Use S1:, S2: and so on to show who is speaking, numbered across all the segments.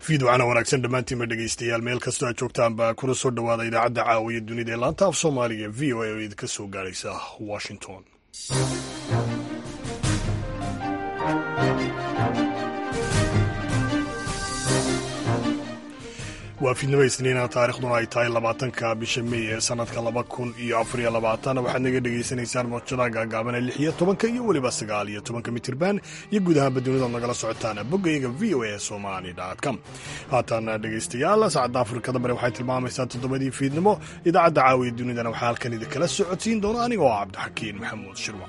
S1: fiidwacana wanaagsan dhammaantiinba dhegaystayaal meel kastoo aad joogtaanba kuna soo dhowaada idaacadda caawiya dunida ee laanta af soomaaliga v o a oo idinka soo gaaraysa washington waa fiidnimo isniina taarikhduna ay tahay labaatanka bisha mey ee sanadka laba kun iyo afariyo labaatan waxaad naga dhegaysanaysaan mawjadaha gaagaaban ee lix iyo tobanka iyo weliba sagaal iyo tobanka mitirban iyo guud ahaanba dunidaad nagala socotaan boggayga v o a somali com haatan dhegaystayaal saacadda afrikada bari waxay tilmaamaysaa toddobadii fiidnimo idaacadda caawiya dunidana waxaa halkan idinkala socodsiin doona aniga oo cabdixakiin maxamuud shirwa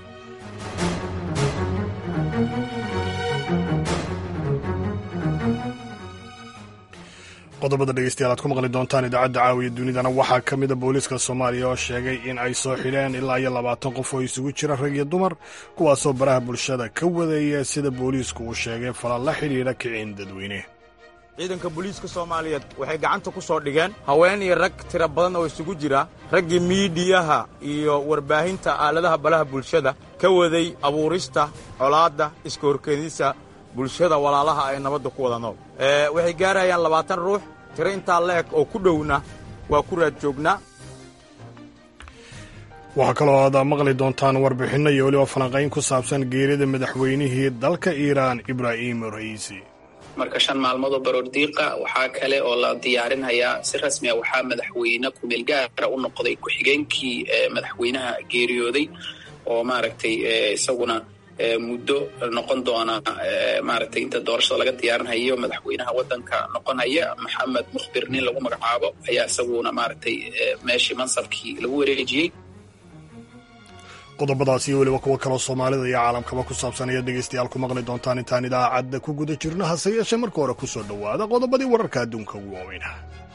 S1: qodobada dhegeystayaal aad ku maqli doontaan idaacadda caawiya dunidana waxaa ka mida booliiska soomaaliya oo sheegay in ay soo xidheen ilaa iyo labaatan qof oo isugu jira rag iyo dumar kuwaasoo baraha bulshada ka wadaya sida booliisku uu sheegay falan la xidhiidha kicin dadweyne
S2: ciidanka booliiska soomaaliyeed waxay gacanta ku soo dhigeen haween iyo rag tira badan oo isugu jira raggii miidiyaha iyo warbaahinta aaladaha balaha bulshada ka waday abuurista colaadda iska horkeedisa bulshada walaalaha ay nabadda ku wada nool waxay gaarayaan labaatan ruux tiro intaa la-eg oo ku dhowna waa ku raad joognaa
S1: waxaa kaloo aad maqli doontaan warbixinno iyo weliba falanqayn ku saabsan geerida madaxweynihii dalka iiraan ibraahim ra'iisi
S3: marka shan maalmood oo baroordiiqa waxaa kale oo la diyaarinhayaa si rasmi a waxaa madaxweyne kumeel gaara u noqday ku-xigeenkii madaxweynaha geeriyooday oo maaragtay isaguna muddo noqon doona maaragtay inta doorashada laga diyaarinhayo madaxweynaha waddanka noqonhaya maxamed mukhbir nin lagu magacaabo ayaa isaguna maaragtay meeshii mansabkii lagu wareejiyey
S1: qodobadaas iyo weliba kuwo kaloo soomaalida iyo caalamkaba ku saabsan ayaad dhegaystayaal ku maqli doontaan intaan idaacadda ku guda jirno hase yeeshee marka hore ku soo dhowaada qodobadii wararka adduunka ugu waaweyna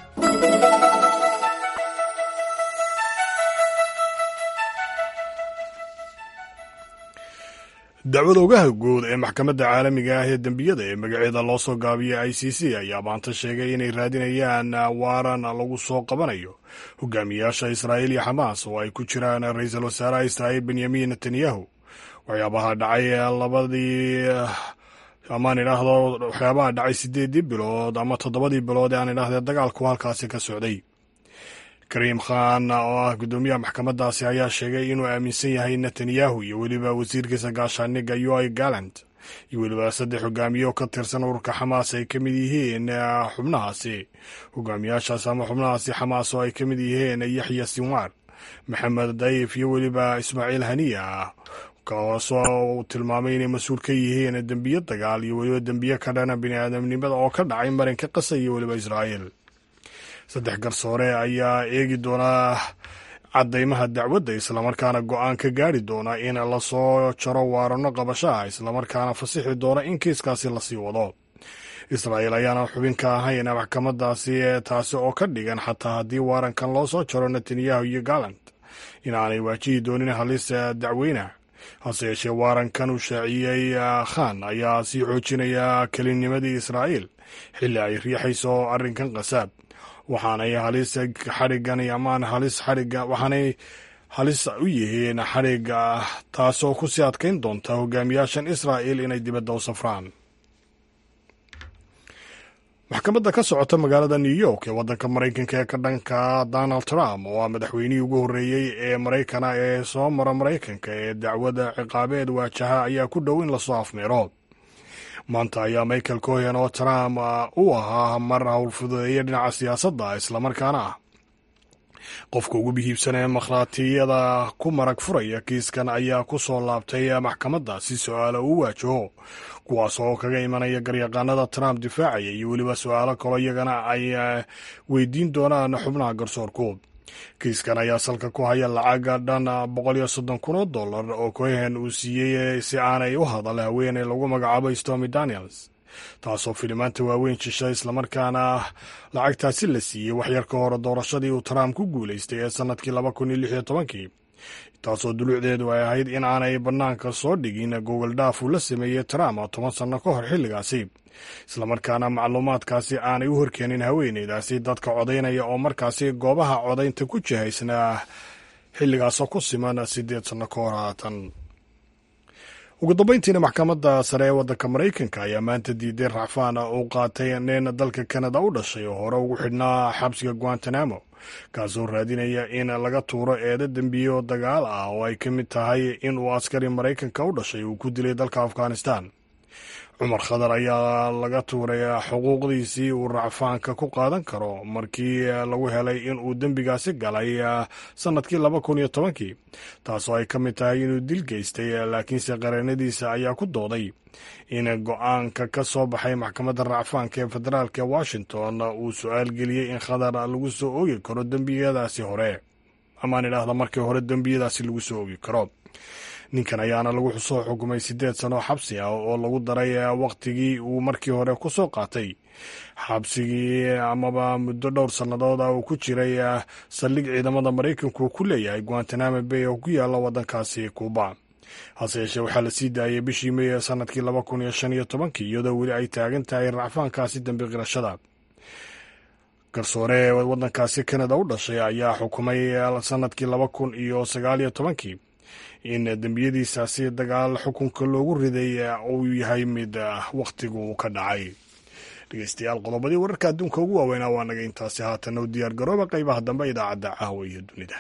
S1: dacwada ogaha guud ee maxkamadda caalamiga ah ee dembiyada ee magaceeda loo soo gaabiyay i c c ayaa maanta sheegay inay raadinayaan waaran lagu soo qabanayo hogaamiyaasha israa'iil iyo xamaas oo ay ku jiraan ra-iisul wasaaraha israa'iil benyamin netanyahu waxyaabaha dhacay labadii amaan idhaahdo waxyaabaha dhacay sideedii bilood ama toddobadii bilood ee aan idhaahdee dagaalku halkaasi ka socday kariim khan oo ah guddoomiyaha maxkamaddaasi ayaa sheegay inuu aaminsan yahay netanyahu iyo weliba wasiirkiisa gaashaaniga yoy gallant iyo weliba saddex hogaamiye oo ka tirsan ururka xamaas ay ka mid yihiin xubnahaasi hogaamiyaashaas ama xubnahaasi xamaas oo ay ka mid yihiin yaxya sinwaar maxamed dayif iyo weliba ismaaciil haniya kaasoo uu tilmaamay inay mas-uul ka yihiin dembiyo dagaal iyo weliba dembiyo ka dhana biniaadamnimada oo ka dhacay marinka qasa iyo weliba israa'iil saddex garsoore ayaa eegi doonaa caddaymaha dacwadda islamarkaana go-aan ka gaari doona in lasoo jaro waarano qabashaha islamarkaana fasixi doona in kiiskaasi lasii wado israa'iil ayaana xubin ka ahayn maxkamadaasi taasi oo ka dhigan xataa haddii waarankan loo soo jaro netanyahu iyo gallant inaanay waajihi doonin halis dacweyna hase yeeshee waarankan uu shaaciyey khan ayaa sii xoojinaya kelinimadii israa'iil xilli ay riixayso arrinkan qasaab waxaanay halis xadhigan amaan halis xadhiga waxaanay halis u yihiin xadhiga taasoo ku sii adkayn doonta hogaamiyaashan israa'iil inay dibadda u safraan maxkamadda ka socota magaalada new york ee waddanka maraykanka ee ka dhanka donald trump oo ah madaxweynihii ugu horreeyey ee maraykana ee soo mara maraykanka ee dacwada ciqaabeed waajaha ayaa ku dhow in lasoo afmeero maanta ayaa michael cohen oo trump u ahaa mar howlfududeeya dhinaca siyaasadda islamarkaana ah qofka ugu bihiibsan ee makhraatiyada ku marag furaya kiiskan ayaa ku soo laabtay maxkamadda si su-aalo uu waajaho kuwaas oo kaga imanaya garyaqaanada trump difaacaya iyo weliba su-aalo kaloo iyagana ay weydiin doonaan xubnaha garsoorku kiiskan ayaa salka ku haya lacaga dhan boqol iyo soddon kun oo dollar oo cohen uu siiyey si aanay u hadal haweeney lagu magacaabo stormy daniels taasoo filimaanta waaweyn jisha islamarkaana lacagtaasi la siiyey waxyar ka hore doorashadii uu trump ku guulaystay ee sanadkii laba kun iyo lix iyo tobankii taasoo duluucdeedu ay ahayd in aanay bannaanka soo dhigin gogol dhaaf uu la sameeyey trump toban sanno ka hor xilligaasi islamarkaana macluumaadkaasi aanay u horkeenin haweeneydaasi dadka codaynaya oo markaasi goobaha codaynta ku jihaysnaa xilligaasoo ku siman siddeed sanno ka hor haatan ugu dambayntiina maxkamadda sare ee waddanka maraykanka ayaa maanta diiday racfaan uu qaatay nin dalka kanada u dhashay oo hore ugu xidhnaa xabsiga guantanamo kaasoo raadinaya in laga tuuro eedo dembiyo dagaal ah oo ay ka mid tahay in uu askari maraykanka u dhashay uu ku dilay dalka afghanistan cumar khadar ayaa laga tuuray xuquuqdiisii uu racfaanka ku qaadan karo markii lagu helay in uu dembigaasi galay sannadkii laba kun iyo tobankii taasoo ay ka mid tahay inuu dil geystay laakiinse qareenadiisa ayaa ku dooday in go-aanka ka soo baxay maxkamadda racfaanka ee federaalk ee washington uu su-aal geliyey in khadar lagu soo oogi karo dembiyadaasi hore amaan idhaahda markii hore dembiyadaasi lagu soo oogi karo ninkan ayaana lagu soo xukumay siddeed sano xabsi ah oo lagu daray wakhtigii uu markii hore ku soo qaatay xabsigii amaba muddo dhowr sannadood ah uu ku jiray saldhig ciidamada maraykanku ku leeyahay guantanamo bay oo ku yaalla waddankaasi kuuba hase yeeshee waxaa la sii daayay bishii mey ee sannadkii laba kun iyo shan iyo tobankii iyadoo weli ay taagan tahay racfaankaasi dembi qirashada garsoore waddankaasi kanada u dhashay ayaa xukumay sannadkii laba kun iyo sagaal iyo tobankii in dembiyadiisaasi dagaal xukunka loogu riday uu yahay mid wakhtigu ka dhacay dhegeystayaal qodobadii wararka adduunka ugu waaweynaa waa naga intaasi haatan u diyaar garooba qaybaha dambe idaacadda caawa iyo dunida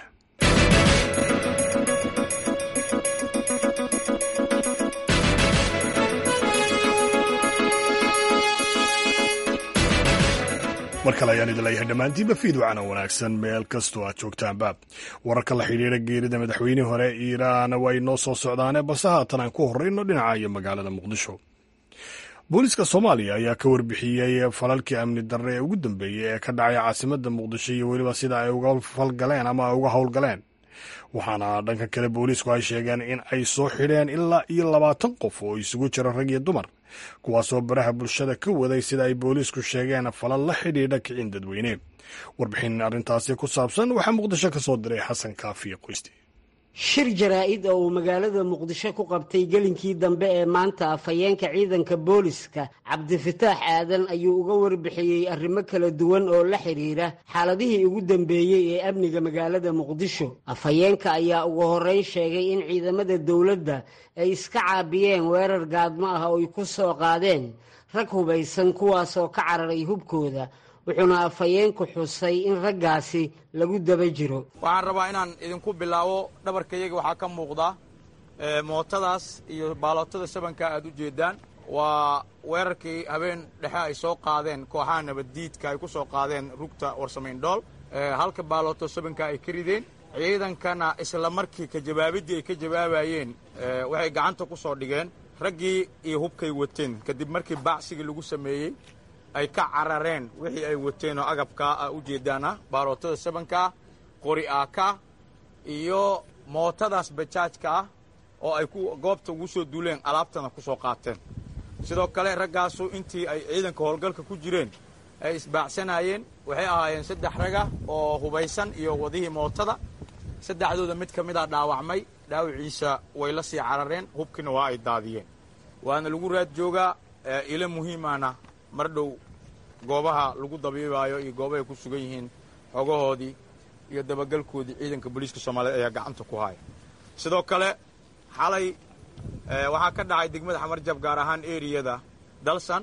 S1: mar kale ayaan idin leeyahay dhammaantiinba fiidwacana wanaagsan meel kastoo aad joogtaanba wararka la xidhiira geerida madaxweynihii hore iiraan way noo soo socdaane balse haatan aan ku horreyno dhinaca iyo magaalada muqdisho booliiska soomaaliya ayaa ka warbixiyey falalkii amni darre ee ugu dambeeyey ee ka dhacay caasimadda muqdisho iyo weliba sida ay uga falgaleen ama ay uga howlgaleen waxaana dhanka kale booliisku ay sheegeen in ay soo xidheen ilaa iyo labaatan qof oo isugu jira rag iyo dumar kuwaasoo baraha bulshada ka waday sida ay booliisku sheegeen falal la xidhiidha kicin dadweyne warbixin arrintaasi ku saabsan waxaa muqdisho ka soo diray xasan kaafiye qoyste
S4: shir jaraa-id oo uu magaalada muqdisho ku qabtay gelinkii dambe ee maanta afhayeenka ciidanka booliska cabdifataax aadan ayuu uga warbixiyey arrimo kala duwan oo la xidhiira xaaladihii ugu dambeeyey ee amniga magaalada muqdisho afhayeenka ayaa ugu horreyn sheegay in ciidamada dowladda ay iska caabiyeen weerar gaadmo ah oo ay ku soo qaadeen rag hubaysan kuwaasoo ka cararay hubkooda wuxuuna afhayeenku xusay in raggaasi lagu daba jiro
S2: waxaan rabaa inaan idinku bilaabo dhabarkayaga waxaa ka muuqda mootadaas iyo baalootada sabanka aad u jeedaan waa weerarkii habeen dhexe ay soo qaadeen kooxaha nabaddiidka ay ku soo qaadeen rugta warsamayn-dhool halka baalooto sabanka ay ka rideen ciidankana isla markii ka jawaabiddii ay ka jawaabayeen waxay gacanta ku soo dhigeen raggii iyo hubkay wateen kadib markii baacsigii lagu sameeyey ay ka carareen wixii ay wateen oo agabkaa ah u jeedaana baalootada sabankaa qori aaka iyo mootadaas bajaajka ah oo ay goobta ugu soo duuleen alaabtana ku soo qaateen sidoo kale raggaasu intii ay ciidanka howlgalka ku jireen ay isbaacsanayeen waxay ahaayeen saddex raga oo hubaysan iyo wadihii mootada saddexdooda mid ka mid a dhaawacmay dhaawiciisa way la sii carareen hubkiina waa ay daadiyeen waana lagu raad joogaa ilo muhiimana mar dhow goobaha lagu dabiibaayo iyo goobahay ku sugan yihiin xogahoodii iyo dabagalkoodii ciidanka booliiska soomaaliyeed ayaa gacanta ku haya sidoo kale xalay waxaa ka dhacay degmada xamarjab gaar ahaan eriyada dalsan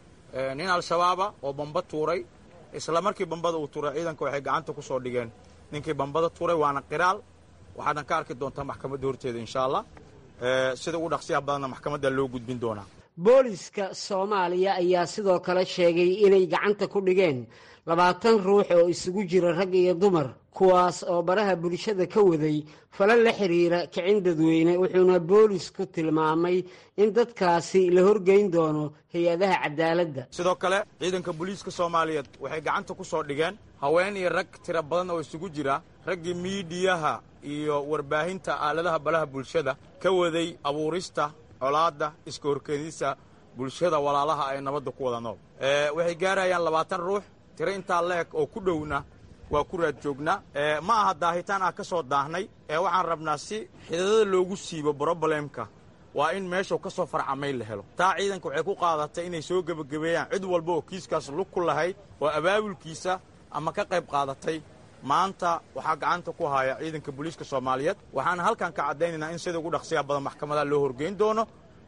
S2: nin al-shabaaba oo bamba tuuray isla markii bambada uu tuuray ciidanka waxay gacanta ku soo dhigeen ninkii bambada tuuray waana qiraal waxaadna ka arki doontaa maxkamadda horteeda insha allah sida ugu dhaqsiyaha badanna maxkamadda loo gudbin doonaa
S4: booliska soomaaliya ayaa sidoo kale sheegay inay gacanta ku dhigeen labaatan ruux oo isugu jira rag iyo dumar kuwaas oo baraha bulshada ka waday falal la xiriira kicin dadweyne wuxuuna boolisku tilmaamay in dadkaasi la horgeyn doono hay-adaha cadaaladda
S2: sidoo kale ciidanka booliiska soomaaliyeed waxay gacanta ku soo dhigeen haween iyo rag tiro badan oo isugu jira raggii miidiyaha iyo warbaahinta aaladaha balaha bulshada ka waday abuurista colaadda iska horkeedisa bulshada walaalaha ay nabadda ku wada nool waxay gaarayaan labaatan ruux tiro intaa la-eg oo ku dhowna waa ku raad joognaa ma aha daahitaan ah ka soo daahnay ee waxaan rabnaa si xidadada loogu siibo brobalemka waa in meeshuu ka soo farcamay la helo taa ciidanka waxay ku qaadatay inay soo gebagabeeyaan cid walba oo kiiskaas lug ku lahayd oo abaabulkiisa ama ka qayb qaadatay maanta waxaa gacanta ku haya ciidanka booliiska soomaaliyeed waxaana halkan ka caddaynaynaa in sida ugu dhaqsiya badan maxkamadaha loo horgeyn doono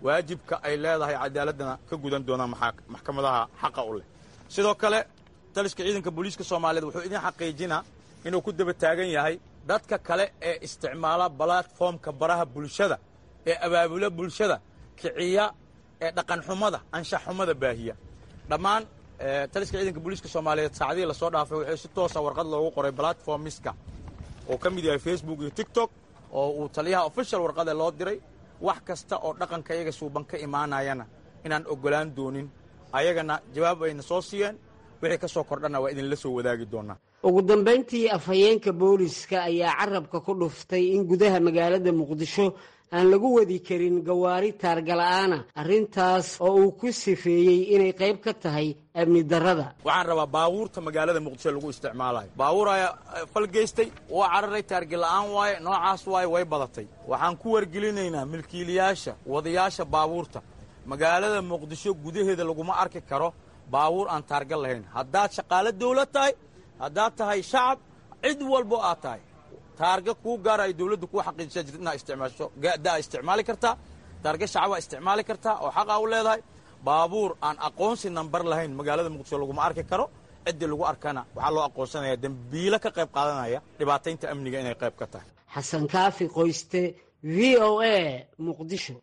S2: waajibka ay leedahay cadaaladana ka gudan doonaan maxkamadaha xaqa u leh sidoo kale taliska ciidanka booliiska soomaaliyeed wuxuu idin xaqiijinaa inuu ku daba taagan yahay dadka kale ee isticmaala balatformka baraha bulshada ee abaabula bulshada kiciya ee dhaqanxumada anshaxxumada baahiya dhammaan taliska ciidanka booliiska soomaaliyeed saacadihii lasoo dhaafay waxay si toosa warqad loogu qoray balatformiska oo ka mid yahay facebook iyo tiktok oo uu taliyaha official warqade loo diray wax kasta oo dhaqanka iyaga suuban ka imaanayana inaan oggolaan doonin ayagana jawaab ayna soo siiyeen wixii ka soo kordhana waa idinla soo wadaagi doonaa
S4: ugu dambayntii afhayeenka booliska ayaa carabka ku dhuftay in gudaha magaalada muqdisho aan lagu wadi karin gawaari taargala'aana arrintaas oo uu ku sifeeyey inay qayb ka tahay amni darrada
S2: waxaan rabaa baabuurta magaalada muqdisho lagu isticmaalayo baabuur ayaa fal geystay waa cararay taargila'aan waaye noocaas waaye way badatay waxaan ku wargelinaynaa milkiilayaasha wadayaasha baabuurta magaalada muqdisho gudaheeda laguma arki karo baabuur aan taargal lahayn haddaad shaqaalo dawlad tahay haddaad tahay shacab cid walbo aad tahay taarga kuu gaara ay dawladdu kuu xaqiijisa jirta inaad isticmaasho daa isticmaali kartaa taarga shacabaa isticmaali kartaa oo xaqaa u leedahay baabuur aan aqoonsi nambar lahayn magaalada muqdisho laguma arki karo ciddii lagu arkana waxaa loo aqoonsanaya dembiilo ka qayb qaadanaya dhibaataynta amniga inay qayb ka tahay
S4: xasan kaafi qoyste v o a muqdisho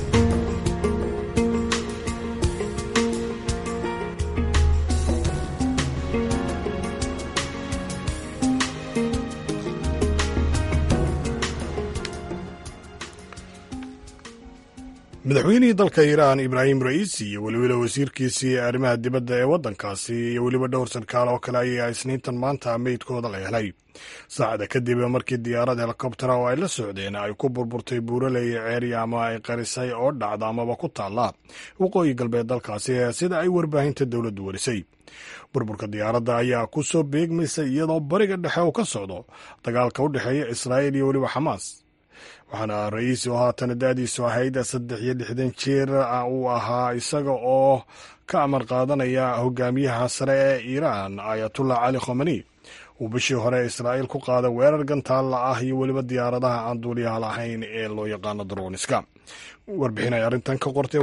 S1: madaxweynihii dalka iiraan ibraahim ra'iisi iyo weliba wasiirkiisii arrimaha dibadda ee waddankaasi iyo weliba dhowr sarkaal oo kale ayaa isniintan maanta meydkooda la helay saacada kadib markii diyaarad helikobtera oo ay la socdeen ay ku burburtay buuraley ceeri ama ay qarisay oo dhacda amaba ku taalla waqooyi galbeed dalkaasi sida ay warbaahinta dowladdu warisay burburka diyaaradda ayaa ku soo beegmaysa iyadoo bariga dhexe uu ka socdo dagaalka u dhexeeya israa'iil iyo weliba xamaas waxaana ra-iisi oo haatan da-diisu ahayd saddex iyo lixdan jeer uu ahaa isaga oo ka amar qaadanaya hogaamiyaha sare ee iiraan ayatullah cali khomani uu bishii hore israa'iil ku qaaday weerar gantaalla ah iyo weliba diyaaradaha aan duuliyaha lahayn ee loo yaqaano droniska warbixin ay arrintan ka qortay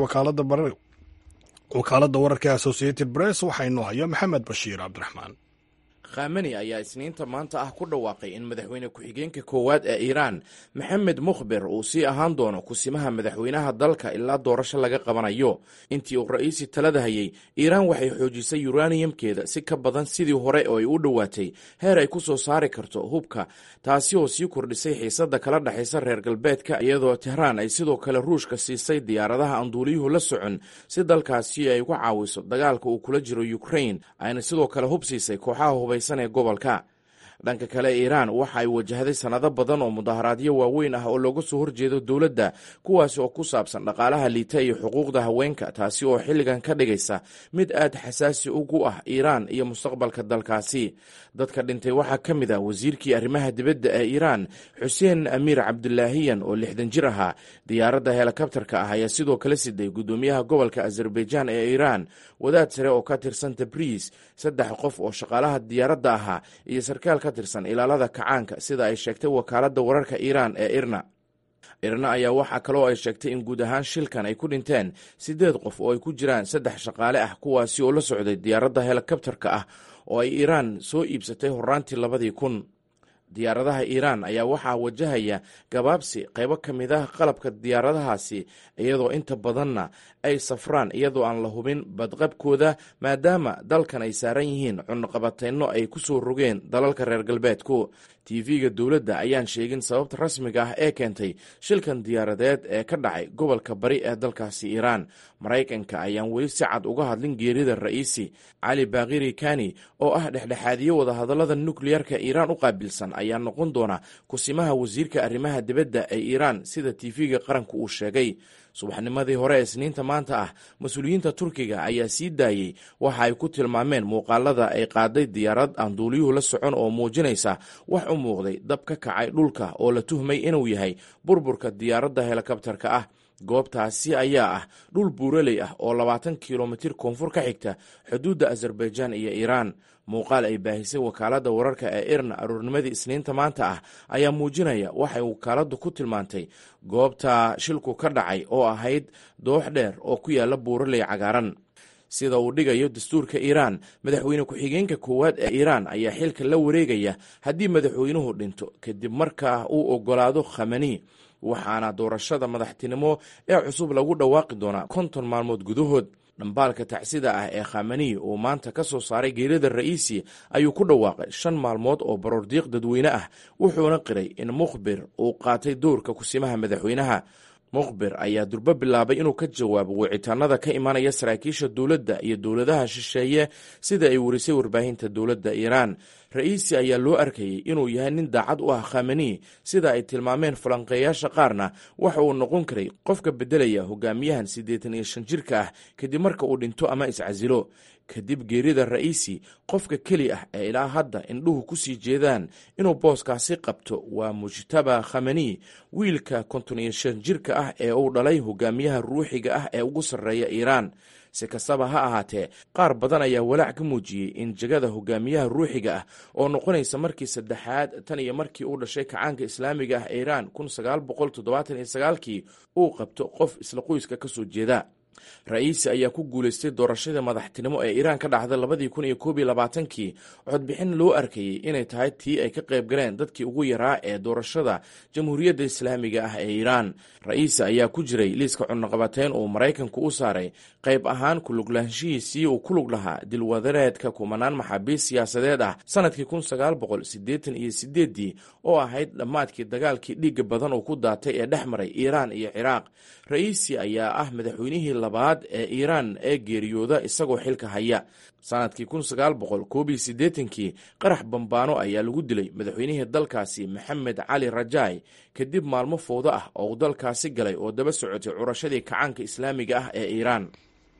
S1: wakaaladda wararka associated press waxaa inoo haya maxamed bashiir cabdiraxmaan
S5: khamani ayaa isniinta maanta ah ku dhawaaqay in madaxweyne ku-xigeenka koowaad ee iiraan maxamed mukhbir uu sii ahaan doono kusimaha madaxweynaha dalka ilaa doorasho laga qabanayo intii uu ra'iisi talada hayay iiraan waxay xoojisay yuraniyamkeeda si ka badan sidii hore oo ay u dhowaatay heer ay ku soo saari karto hubka taasi oo sii kordhisay xiisadda kala dhexaysa reer galbeedka iyadoo tehraan ay sidoo kale ruushka siisay diyaaradaha aan duuliyuhu la socon si dalkaasi ay uga caawiso dagaalka uu kula jiro ukrain ayna sidoo kale hub siisay kooxaha hubaysan ee gobolka dhanka kale iiraan waxa ay wajahday sannado badan oo mudaharaadyo waaweyn ah oo looga soo horjeedo dowladda kuwaasi oo ku saabsan dhaqaalaha liita iyo xuquuqda haweenka taasi oo xilligan ka dhigaysa mid aad xasaasi ugu ah iiraan iyo mustaqbalka dalkaasi dadka dhintay waxaa ka mid ah wasiirkii arrimaha dibadda ee iiraan xuseen amiir cabdulaahiyan oo lixdan jir ahaa diyaaradda helikabtarka ah ayaa sidoo kale siday guddoomiyaha gobolka azerbaijaan ee iiraan wadaad sare oo ka tirsan tabriis saddex qof oo shaqaalaha diyaaradda ahaa iyo sarkaal ka tirsan ilaalada kacaanka sida ay sheegtay wakaaladda wararka iiraan ee irna irna ayaa waxaa kaloo ay sheegtay in guud ahaan shilkan ay ku dhinteen siddeed qof oo ay ku jiraan saddex shaqaale ah kuwaasi oo la socday diyaaradda helikabtarka ah oo ay iiraan soo iibsatay horaantii labadii kun diyaaradaha iiraan ayaa waxaa wajahaya gabaabsi qaybo ka mid ah qalabka diyaaradahaasi iyadoo inta badanna ay safraan iyadoo aan la hubin badqabkooda maadaama dalkan ay saaran yihiin cunaqabateyno ay ku soo rogeen dalalka reer galbeedku tv-ga dowladda ayaan sheegin sababta rasmiga ah ee keentay shilkan diyaaradeed ee ka dhacay gobolka bari ee dalkaasi iiraan maraykanka ayaan weli si cad uga hadlin geerida ra'iisi cali baakiri kani oo ah dhexdhexaadiye wadahadallada nukleyarka iiraan u qaabilsan ayaa noqon doona kusimaha wasiirka arrimaha dibadda ee iiraan sida tv-ga qaranka uu sheegay subaxnimadii hore ee isniinta maanta ah mas-uuliyiinta turkiga ayaa sii daayey waxa ay ku tilmaameen muuqaalada ay qaaday diyaarad aan duuliyuhu la socon oo muujinaysa wax u muuqday dab ka kacay dhulka oo la tuhmay inuu yahay burburka diyaaradda helikabtarka ah goobtaasi ayaa ah dhul buuraley ah oo labaatan kilomitir koonfur ka xigta xuduudda azerbaijan iyo iiraan muuqaal ay baahisay wakaaladda wararka ee irna aroornimadii isniinta maanta ah ayaa muujinaya waxay wakaaladdu ku tilmaantay goobta shilku ka dhacay oo ahayd doox dheer oo ku yaala buuraley cagaaran sida uu dhigayo dastuurka iiraan madaxweyne ku-xigeenka koowaad ee iiraan ayaa xilka la wareegaya haddii madaxweynuhu dhinto kadib markaa uu ogolaado khamani waxaana doorashada madaxtinimo ee cusub lagu dhawaaqi doonaa konton maalmood gudahood dhambaalka tacsida ah ee khamani uu maanta ka soo saaray geerida ra'iisi ayuu ku dhawaaqay shan maalmood oo baroordiiq dadweyne ah wuxuuna qiray in mukhbir uu qaatay doorka kusimaha madaxweynaha mukhbir ayaa durbo bilaabay inuu ka jawaabo wicitaanada ka imanaya saraakiisha dowladda iyo dowladaha shisheeye sida ay warisay warbaahinta dowladda iiraan ra'iisi ayaa loo arkayay inuu yahay nin daacad u ah khamani sida ay tilmaameen falanqeeyaasha qaarna waxa uu noqon karay qofka beddelaya hogaamiyahan siddeetan iyo shan jirka ah kadib marka uu dhinto ama iscasilo kadib geerida ra'iisi qofka keli ah ee ilaa hadda indhuhu ku sii jeedaan inuu booskaasi qabto waa mujtaba khamani wiilka konton iyo shan jirka ah ee uu dhalay hogaamiyaha ruuxiga ah ee ugu sarreeya iiraan si kastaba ha ahaatee qaar badan ayaa walaac ka muujiyey in jegada hogaamiyaha ruuxiga ah oo noqonaysa markii saddexaad tan iyo markii uu dhashay kacaanka islaamiga ah ee iiraan kun sagaal boqol toddobaatan iyo sagaalkii uu qabto qof isla qoyska ka soo jeeda ra-iisi ayaa ku guulaystay doorashadii madaxtinimo ee iiraan ka dhacday labadii kun iyo koob iyo labaatankii codbixin loo arkayey inay tahay tii ay ka qayb galeen dadkii ugu yaraa ee doorashada jamhuuriyadda islaamiga ah ee iiraan ra-iisi ayaa ku jiray liiska cunaqabateyn uu maraykanku u saaray qayb ahaan kuluglaanshihiisii uu ku lug lahaa dilwadareedka kumanaan maxaabiist siyaasadeed ah sanadkii kun sagaal boqol siddeetan iyo sideeddii oo ahayd dhammaadkii dagaalkii dhiigga badan uu ku daatay ee dhex maray iiraan iyo ciraaq ra-iisi ayaa ah madaxweynihii labaad ee iiraan ee geeriyooda isagoo xilka haya sanadkii kun sagaal boqol koob iyo siddeetankii qarax bambaano ayaa lagu dilay madaxweynihii dalkaasi maxamed cali rajaay kadib maalmo fowdo ah oo uu dalkaasi galay oo daba socotay curashadii kacaanka islaamiga ah ee iiraan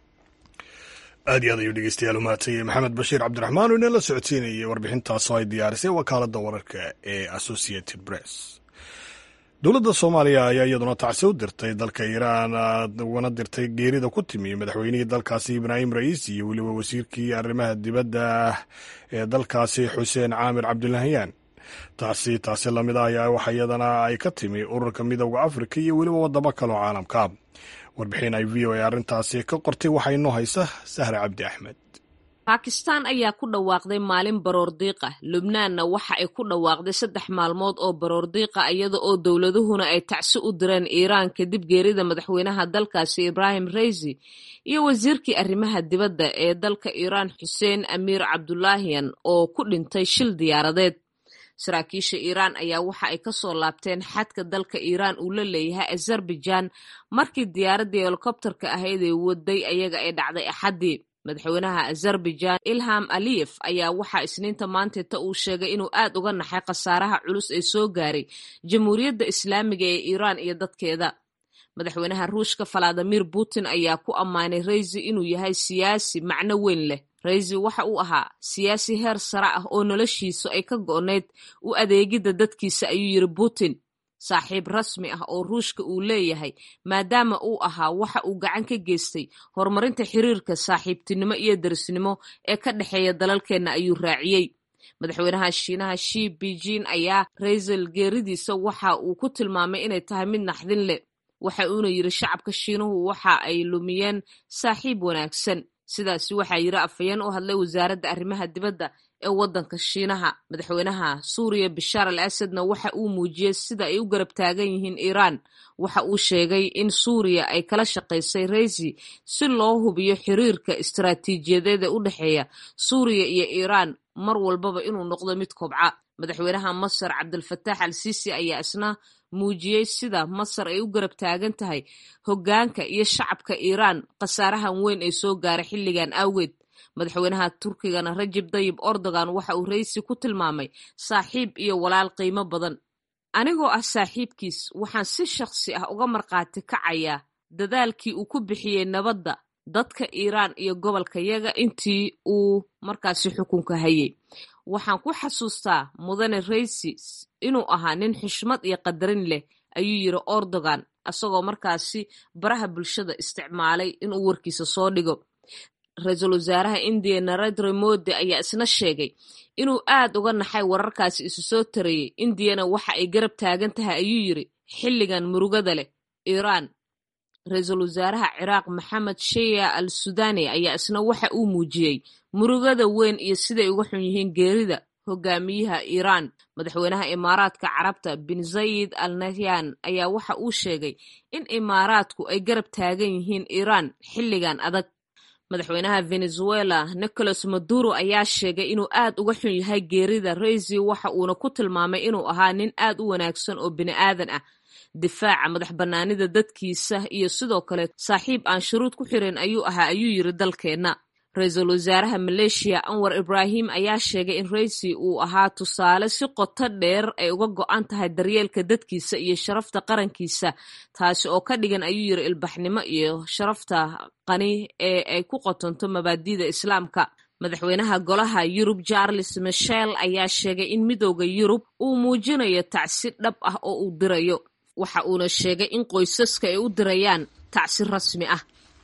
S1: aad iyo aad ayuu dhegeystayaal u mahadsanyahay maxamed bashiir cabdiraxmaan oo inala socodsiinayay warbixintaasoo ay diyaarisay wakaaladda wararka ee associated press dowladda soomaaliya ayaa iyaduna tacsi u dirtay dalka iiraan ugana dirtay geerida ku timi madaxweynihii dalkaasi ibraahim ra'iisi iyo weliba wasiirkii arrimaha dibadda ee dalkaasi xuseen caamir cabdulahyaan taasi taasi lamid ah ayaa waxa iyadana ay ka timi ururka midooda afrika iyo weliba waddamo kaloo caalamka warbixin ay v o a arrintaasi ka qortay waxaa inoo haysa sahra cabdi axmed
S6: baakistaan ayaa ku dhawaaqday maalin baroordiiq ah lubnaanna waxa ay ku dhawaaqday saddex maalmood oo baroordiiqa iyada oo dowladuhuna ay tacsi u direen iiraan kadib geerida madaxweynaha dalkaasi ibraahim reysi iyo wasiirkii arrimaha dibadda ee dalka iiraan xuseen amiir cabdulaahiyan oo ku dhintay shil diyaaradeed saraakiisha iiraan ayaa waxa ay ka soo laabteen xadka dalka iiraan uu la leeyahay azerbaijan markii diyaaraddii helikobtarka ahayd ee waday ayaga ay dhacday axaddii madaxweynaha azerbaijan ilham aliyef ayaa waxaa isniinta maanteeta uu sheegay inuu aad uga naxay khasaaraha culus ee soo gaaray jamhuuriyadda islaamiga ee iiraan iyo dadkeeda madaxweynaha ruushka valadimir putin ayaa ku ammaanay reysi inuu yahay siyaasi macno weyn leh reysi waxa uu ahaa siyaasi heer sare ah oo noloshiisu ay ka go'nayd u adeegidda dadkiisa ayuu yidhi putin saaxiib rasmi ah oo ruushka uu leeyahay maadaama uu ahaa waxa uu gacan ka geystay horumarinta xiriirka saaxiibtinimo iyo darisnimo ee ka dhexeeya dalalkeenna ayuu raaciyey madaxweynaha shiinaha shi beijing ayaa reysel geeridiisa waxa uu ku tilmaamay inay tahay mid naxdin leh waxa uuna yidhi shacabka shiinuhu waxa ay lumiyeen saaxiib wanaagsan sidaasi waxaa yidhi afhayeen u hadlay wasaaradda arrimaha dibadda ee waddanka shiinaha madaxweynaha suuriya bishaar al asadna waxa uu muujiyey sida ay u garab taagan yihiin iiraan waxa uu sheegay in suuriya ay kala shaqaysay reysi si loo hubiyo xiriirka istaraatiijiyadeed ee u dhexeeya suuriya iyo iiraan mar walbaba inuu noqdo mid kobca madaxweynaha masar cabdilfataax al siisi ayaa isna muujiyey sida masar ay u garab taagan tahay hoggaanka iyo shacabka iiraan khasaarahan weyn ee soo gaaray xilligan awgeed madaxweynaha turkigana rajib dayib ordogan waxa uu reysi ku tilmaamay saaxiib iyo walaal qiimo badan anigoo ah saaxiibkiis waxaan si shakhsi ah uga markhaati kacayaa dadaalkii uu ku bixiyey nabadda dadka iiraan iyo gobolka yaga intii uu markaasi xukunka hayay waxaan ku xasuustaa mudane reysi inuu ahaa nin xushmad iyo qadarin leh ayuu yidhi ordogan isagoo markaasi baraha bulshada isticmaalay inuu warkiisa soo dhigo ra-iisul wasaaraha indiya narendra modi ayaa isna sheegay inuu aad uga naxay wararkaasi isu soo tarayey indiyana waxa ay garab taagan tahay ayuu yiri xilligan murugada leh iiraan ra-iisul wasaaraha ciraaq maxamed sheya al sudani ayaa isna waxa uu muujiyey murugada weyn iyo siday uga xun yihiin geerida hogaamiyaha iiraan madaxweynaha imaaraadka carabta bin zayid al nahyan ayaa waxa uu sheegay in imaaraadku ay garab taagan yihiin iiraan xilligan adag madaxweynaha venezuela nicolas maduro ayaa sheegay inuu aad uga xun yahay geerida reisi waxa uuna ku tilmaamay inuu ahaa nin aad u wanaagsan oo bini aadan ah difaaca madax bannaanida dadkiisa iyo sidoo kale saaxiib aan shuruud ku xirin ayuu ahaa ayuu yiri dalkeenna ra-iisul wasaaraha maleeshiya anwar ibraahim ayaa sheegay in reisi uu ahaa tusaale si qoto dheer ay uga go-an tahay daryeelka dadkiisa iyo sharafta qarankiisa taasi oo ka dhigan ayuu yiri ilbaxnimo iyo sharafta qani ee ay ku qotonto mabaadi'da islaamka madaxweynaha golaha yurub charles michel ayaa sheegay in midooda yurub uu muujinayo tacsi dhab ah oo uu dirayo waxa uuna sheegay in qoysaska ay u dirayaan tacsi rasmi ah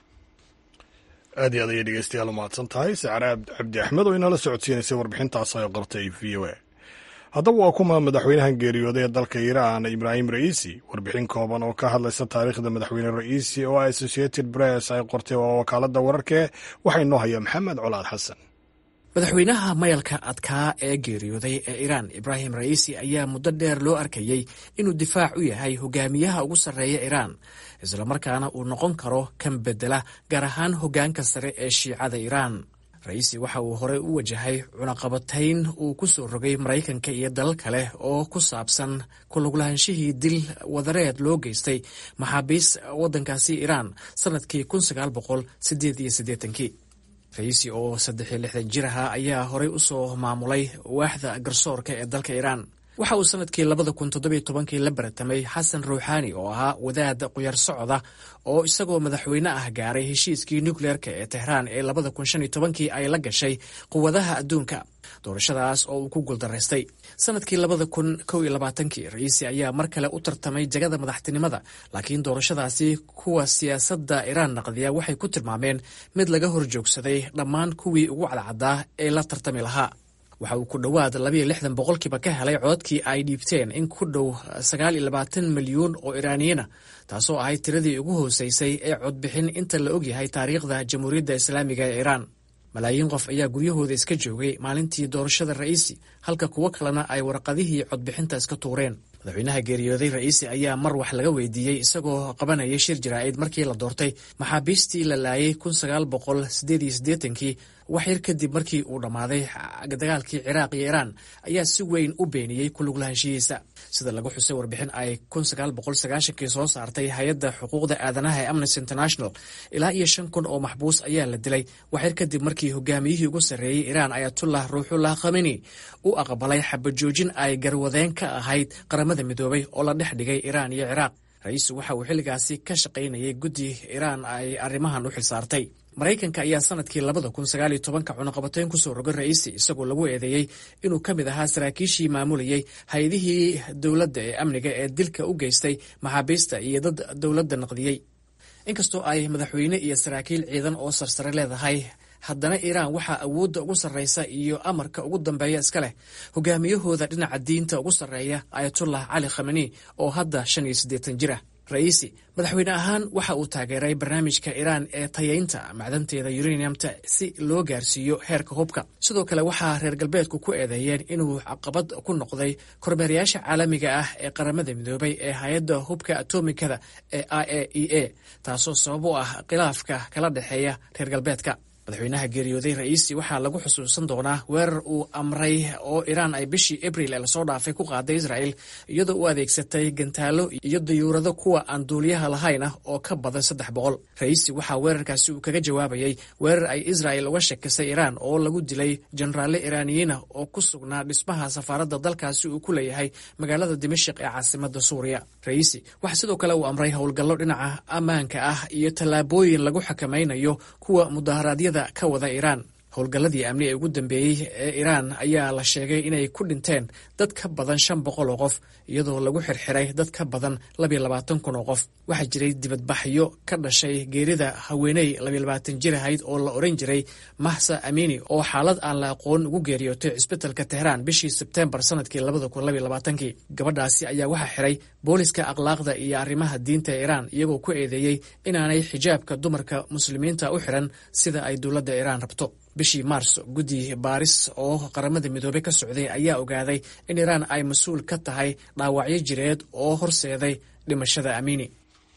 S1: aad iyo aad ayay dhegeystayaal umahadsan tahay sacre cabdi axmed oo inala socodsiinaysay warbixintaas ay qortay v o a haddaba waa kuma madaxweynahan geeriyooday ee dalka iiraan ibraahim ra'iisi warbixin kooban oo ka hadlaysa taariikhda madaxweyne ra'iisi oo associated press ay qortay waa wakaaladda wararkee waxaa inoo haya maxamed colaad xasan
S7: madaxweynaha mayalka adkaa ee geeriyooday ee iiraan ibraahim ra'iisi ayaa muddo dheer loo arkayey inuu difaac u yahay hogaamiyaha ugu sarreeya iiraan islamarkaana uu noqon karo kan bedela gaar ahaan hoggaanka sare ee shiicada iiraan ra'iisi waxa uu horey u wajahay cunaqabatayn uu ku soo rogay maraykanka iyo dalal kale oo ku saabsan kulaglaahanshihii dil wadareed loo geystay maxaabiis waddankaasi iiraan sannadkii kun sagaal boqol sideed iyo siddeetankii ra'iisi oo saddex iyo lixdan jir ahaa ayaa horey u soo maamulay waaxda garsoorka ee dalka iiraan waxa uu sannadkii labada kun toddobiyo tobankii la baratamay xasan ruuxaani oo ahaa wadaad quyar socda oo isagoo madaxweyne ah gaaray heshiiskii nukleerka ee tehraan ee labada kun shan iyo tobankii ay la gashay quwadaha adduunka doorashadaas oo uu ku guuldaraystay sannadkii labada kun kow iyo labaatankii ra'iisi ayaa mar kale u tartamay jagada madaxtinimada laakiin doorashadaasi kuwa siyaasadda iiraan naqdiya waxay ku tilmaameen mid laga hor joogsaday dhammaan kuwii ugu cadcaddaa ee la tartami lahaa waxa uu ku dhowaad labayo lixdan boqolkiiba ka helay codkii ay dhiibteen in ku dhow sagaal iyo labaatan milyuun oo iraaniyiina taasoo ahayd tiradii ugu hooseysay ee codbixin inta la ogyahay taariikhda jamhuuriyadda islaamiga ee iiraan malaayiin qof ayaa guryahooda iska joogay maalintii doorashada ra'iisi halka kuwo kalena ay warqadihii codbixinta iska tuureen madaxweynaha geeriyooday ra'iisi ayaa mar wax laga weydiiyey isagoo qabanaya shir jaraa'id markii la doortay maxaabiistii la laayay kun sagaal boqol sideed iyo siddeetankii wax yar kadib markii uu dhammaaday dagaalkii ciraaq iyo iiraan ayaa si weyn u beeniyey kuluglahaanshihiisa sida lagu xusay warbixin ay kun sagaal boqol sagaashankii soo saartay hay-adda xuquuqda aadanaha ee amnesty international ilaa iyo shan kun oo maxbuus ayaa la dilay wax yar kadib markii hogaamiyihii ugu sarreeyey iiraan ayatullah ruuxullah khameni u aqbalay xabajoojin ay garwadeen ka ahayd qaramada midoobay oo la dhex dhigay iiraan iyo ciraaq ra-iisu waxa uu xilligaasi ka shaqaynayay guddi iiraan ay arrimahan u xilsaartay maraykanka ayaa sanadkii labada kun sagaaliyo tobanka cunaqabatayn kusoo rogay ra'iisi isagoo lagu eedeeyey inuu ka mid ahaa saraakiishii maamulayey hay-adihii dowladda ee amniga ee dilka u geystay maxaabiista iyo dad dowladda naqdiyey inkastoo ay madaxweyne iyo saraakiil ciidan oo sarsare leedahay haddana iiraan waxaa awoodda ugu sarreysa iyo amarka ugu dambeeya iska leh hogaamiyahooda dhinaca diinta ugu sarreeya ayatullah cali khameni oo hadda shan iyo siddeetan jir ah ra'iisi madaxweyne ahaan waxa uu taageeray barnaamijka iiraan ee tayaynta macdanteeda uraniumta si loo gaarsiiyo heerka hubka sidoo kale waxaa reer galbeedku ku eedeeyeen inuu caqabad ku noqday kormeerayaasha caalamiga ah ee qaramada midoobay ee hay-adda hubka atomikada ee i a e a taasoo sabab u ah khilaafka kala dhexeeya reer galbeedka madaxweynaha geeriyooday ra'iisi waxaa lagu xusuusan doonaa weerar uu amray oo iiraan ay bishii abril ee lasoo dhaafay ku qaaday israel iyadoo u adeegsatay gantaalo iyo dayuurado kuwa aan duuliyaha lahayn ah oo ka badan saddex boqol ra'iisi waxaa weerarkaasi uu kaga jawaabayey weerar ay israel uga shakisay iiraan oo lagu dilay jenaraalle iiraaniyiina oo ku sugnaa dhismaha safaaradda dalkaasi uu ku leeyahay magaalada dimashik ee caasimada suuriya ra'iisi waxaa sidoo kale uu amray howlgallo dhinaca ammaanka ah iyo tallaabooyin lagu xakamaynayo kuwa mudaharaadyada ka wada iiraan howlgalladii amni ee ugu dambeeyey ee iiraan ayaa la sheegay inay ku dhinteen dad ka badan shan boqol oo qof iyadoo lagu xirxiray dad ka badan labiyo labaatan kun oo qof waxaa jiray dibadbaxyo ka dhashay geerida haweeney labiyo labaatan jir ahayd oo la odhan jiray mahsa amini oo xaalad aan la aqoon ugu geeriyootay cisbitalka tehraan bishii sebteembar sanadkii labada kun labiyo labaatankii gabadhaasi ayaa waxaa xiray booliska akhlaaqda iyo arrimaha diinta ee iiraan iyagoo ku eedeeyey inaanay xijaabka dumarka muslimiinta u xiran sida ay dowladda iiraan rabto bishii maars guddi baaris oo qaramada midoobey ka socday ayaa ogaaday in iiraan ay mas-uul ka tahay dhaawacyo jireed oo horseeday dhimashada amiini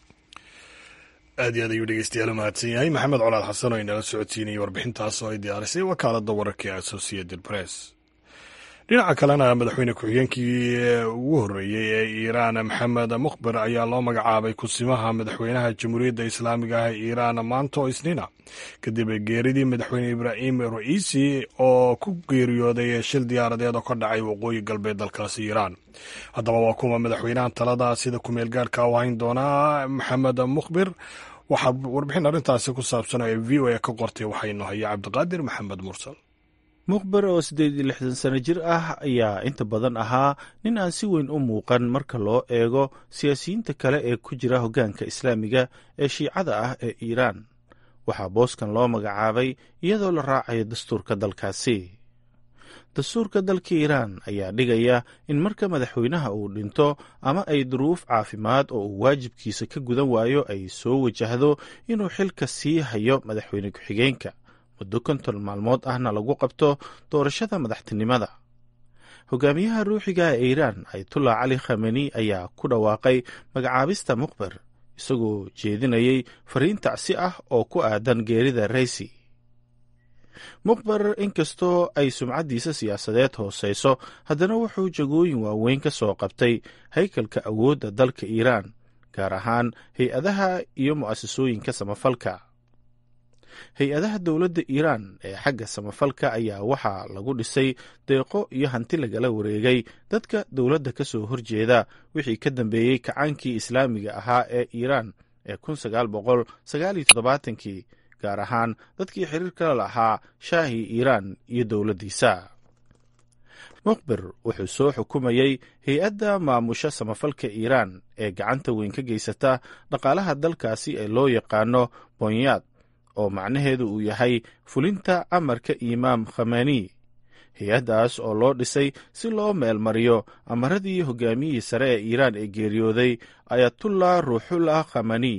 S1: aad iyo aad ayuu dhegeystayaal u mahadsan yahay maxamed colaad xasan oo inala socodsiinayay warbixintaas oo ay diyaarisay wakaaladda wararka ee associated press dhinaca kalena madaxweyne ku-xigeenkii ugu horreeyey ee iiraan maxamed mukhber ayaa loo magacaabay kusimaha madaxweynaha jamhuuriyadda islaamiga ah ee iiraan maanta oo isniina kadib geeridii madaxweyne ibraahim ra'iisi oo ku geeriyooday shil diyaaradeed oo ka dhacay waqooyi galbeed dalkaasi iiraan haddaba waa kuma madaxweynaha talada sida kumeel gaarka u hayn doonaa maxamed mukhbir waxaa warbixin arrintaasi ku saabsan ee v o a ka qortay waxaynu haya cabdiqaadir maxamed mursal
S8: mukhber oo siddeed iyo lixdan sano jir ah ayaa inta badan ahaa nin aan si weyn u muuqan marka loo eego siyaasiyiinta kale ee ku jira hoggaanka islaamiga ee shiicada ah ee iiraan waxaa booskan loo magacaabay iyadoo la raacayo dastuurka dalkaasi dastuurka dalka iiraan ayaa dhigaya in marka madaxweynaha uu dhinto ama ay duruuf caafimaad oo uu waajibkiisa ka gudan waayo ay soo wajahdo inuu xilka sii hayo madaxweyne ku-xigeenka muddo konton maalmood ahna lagu qabto doorashada madaxtinimada hogaamiyaha ruuxiga ee iiraan ayatullah cali khameni ayaa ku dhawaaqay magacaabista mukhber isagoo jeedinayay fariin tacsi ah oo ku aadan geerida raysi mukhber inkastoo ay sumcaddiisa siyaasadeed hoosayso haddana wuxuu jagooyin waaweyn ka soo qabtay haykalka awoodda dalka iiraan gaar ahaan hay-adaha iyo mu'asasooyinka samafalka hay-adaha dowladda iiraan ee xagga samafalka ayaa waxaa lagu dhisay deeqo iyo hanti lagala wareegay dadka dowladda ka soo horjeeda wixii ka dambeeyey kacaankii islaamiga ahaa ee iiraan ee kun sagaal boqol sagaal iyo toddobaatankii gaar ahaan dadkii xiriirka lahaa shaahi iiraan iyo dowladdiisa mukhbir wuxuu soo xukumayey hay-adda maamusha samafalka iiraan ee gacanta weyn ka geysata dhaqaalaha dalkaasi ee loo yaqaano bonyaad oo macnaheedu uu yahay fulinta amarka imaam khamani hay-addaas oo loo dhisay si loo meelmariyo amaradii hogaamiyihii sare ee iiraan ee geeriyooday ayatullah ruuxullah khamani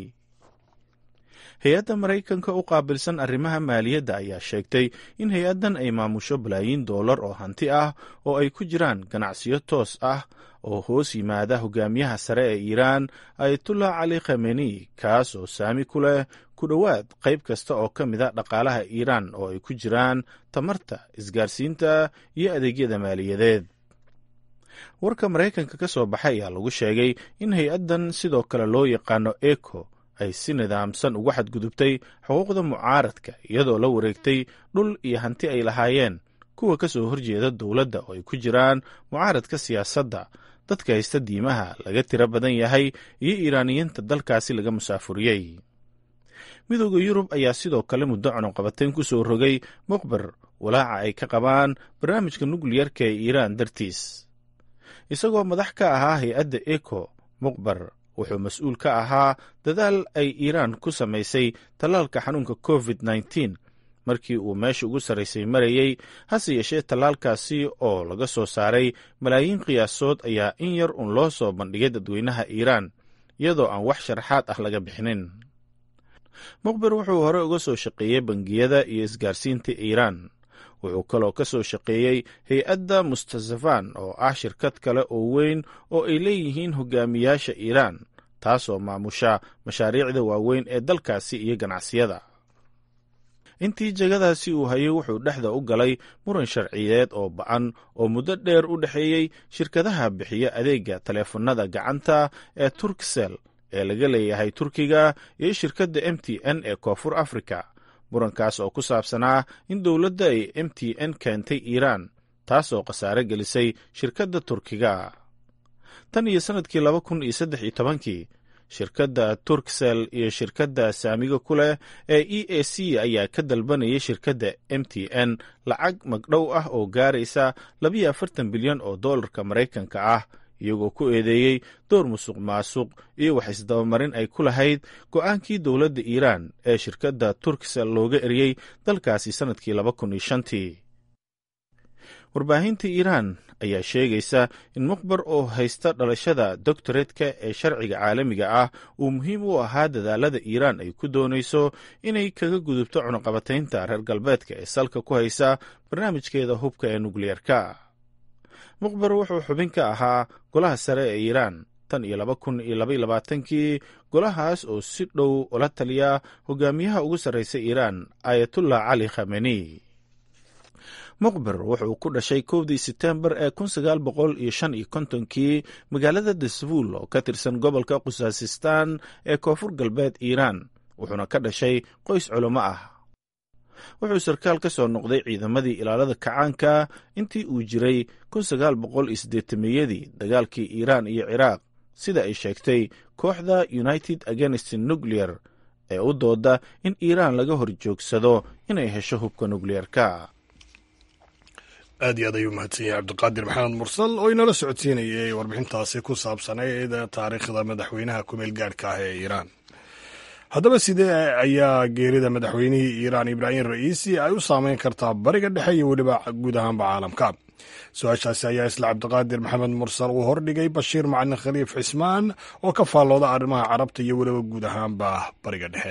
S8: hay-adda maraykanka u qaabilsan arrimaha maaliyadda ayaa sheegtay in hay-addan ay maamusho balaayiin doolar oo hanti ah oo ay ku jiraan ganacsiyo toos ah oo hoos yimaada hogaamiyaha sare ee iiraan ayatullah cali khameni kaas oo saami ku leh ku dhowaad qayb kasta oo ka mid a dhaqaalaha iiraan oo ay ku jiraan tamarta isgaarsiinta iyo adeegyada maaliyadeed warka maraykanka ka soo baxay ayaa lagu sheegay in hay-addan sidoo kale loo yaqaano eco ay si nidaamsan ugu xadgudubtay xuquuqda mucaaradka iyadoo la wareegtay dhul iyo hanti ay lahaayeen kuwa ka soo horjeeda dowladda oo ay ku jiraan mucaaradka siyaasadda dadka haysta diimaha laga tiro badan yahay iyo iiraaniyiinta dalkaasi laga musaafuriyey midooda yurub ayaa sidoo kale muddo cunuqabateyn ku soo rogay mukhber walaaca ay ka qabaan barnaamijka nukliyarka ee iiraan dartiis isagoo madax ka ahaa hay-adda eco mukhber wuxuu mas-uul ka ahaa dadaal ay iiraan ku samaysay tallaalka xanuunka covid nneteen markii uu meesha ugu sarraysay marayey hase yeeshee tallaalkaasi oo laga soo saaray malaayiin qiyaasood ayaa in yar uun loo soo bandhigay dadweynaha iiraan iyadoo aan wax sharaxaad ah laga bixinin mukhbir wuxuu hore uga soo shaqeeyey bangiyada iyo isgaarsiinta iiraan wuxuu kaloo ka soo shaqeeyey hay-adda mustasafan oo ah shirkad kale oo weyn oo ay leeyihiin hogaamiyaasha iiraan taasoo maamusha mashaariicda waaweyn ee dalkaasi iyo ganacsiyada intii jegadaasi uu hayay wuxuu dhexda u galay muran sharciyeed oo ba-an oo muddo dheer u dhexeeyey shirkadaha bixiya adeega taleefannada gacanta ee turksel ee laga leeyahay turkiga iyo shirkadda m t n ee koonfur africa murankaas oo ku saabsanaa in dowladda ay m t n keentay iiraan taasoo khasaare gelisay shirkadda turkiga tan iyo sannadkii laba kun iyo saddex iyo tobankii shirkadda turksel iyo shirkadda saamiga ku leh ee e a c ayaa ka dalbanayay shirkadda m t n lacag magdhow ah oo gaaraysa labiyo afartan bilyan oo dollarka maraykanka ah iyagoo ku eedeeyey door musuq maasuq iyo wax isdabamarin ay ku lahayd go'aankii dowladda iiraan ee shirkadda turksel looga eriyey dalkaasi sannadkii laba kun iyo shantii warbaahinta iiraan ayaa sheegaysa in muqbar oo haysta dhalashada doctoretka ee sharciga caalamiga ah uu muhiim u ahaa dadaalada iiraan ay ku doonayso inay kaga gudubto cunuqabataynta reer galbeedka ee salka ku haysa barnaamijkeeda hubka ee nukliyeerka muqbar wuxuu xubin ka ahaa golaha sare ee iiraan tan iyo laba kun iyo labaiyo labaatankii golahaas oo si dhow ula taliya hogaamiyaha ugu sarreysa iiraan ayatullah cali khameni muqbir wuxuu ku dhashay kowdii setembar ee kun sagaal boqol iyo shan iyo kontonkii magaalada dasfuul oo ka tirsan gobolka khusaasistaan ee koonfur galbeed iiraan wuxuuna ka dhashay qoys culimo ah wuxuu sarkaal ka soo noqday ciidamadii ilaalada kacaanka intii uu jiray kun sagaal boqol iyo siddeetameyadii dagaalkii iiraan iyo ciraaq sida ay sheegtay kooxda united against nuclear ee u dooda in iiraan laga hor joogsado inay hesho hubka nukliyeerka
S1: aad iyo aad ayuu mahadsan yahay cabdiqaadir maxamed mursal oo inala socodsiinayay warbixintaasi ku saabsanayd taariikhda madaxweynaha kumeel gaadhka ah ee iiraan haddaba sidee ayaa geerida madaxweynihii iiraan ibraahim ra'iisi ay u saameyn kartaa bariga dhexe iyo weliba guud ahaanba caalamka su-aashaasi ayaa isla cabdiqaadir maxamed mursal uu hordhigay bashiir macalin khaliif cismaan oo ka faallooda arrimaha carabta iyo weliba guud ahaanba bariga dhexe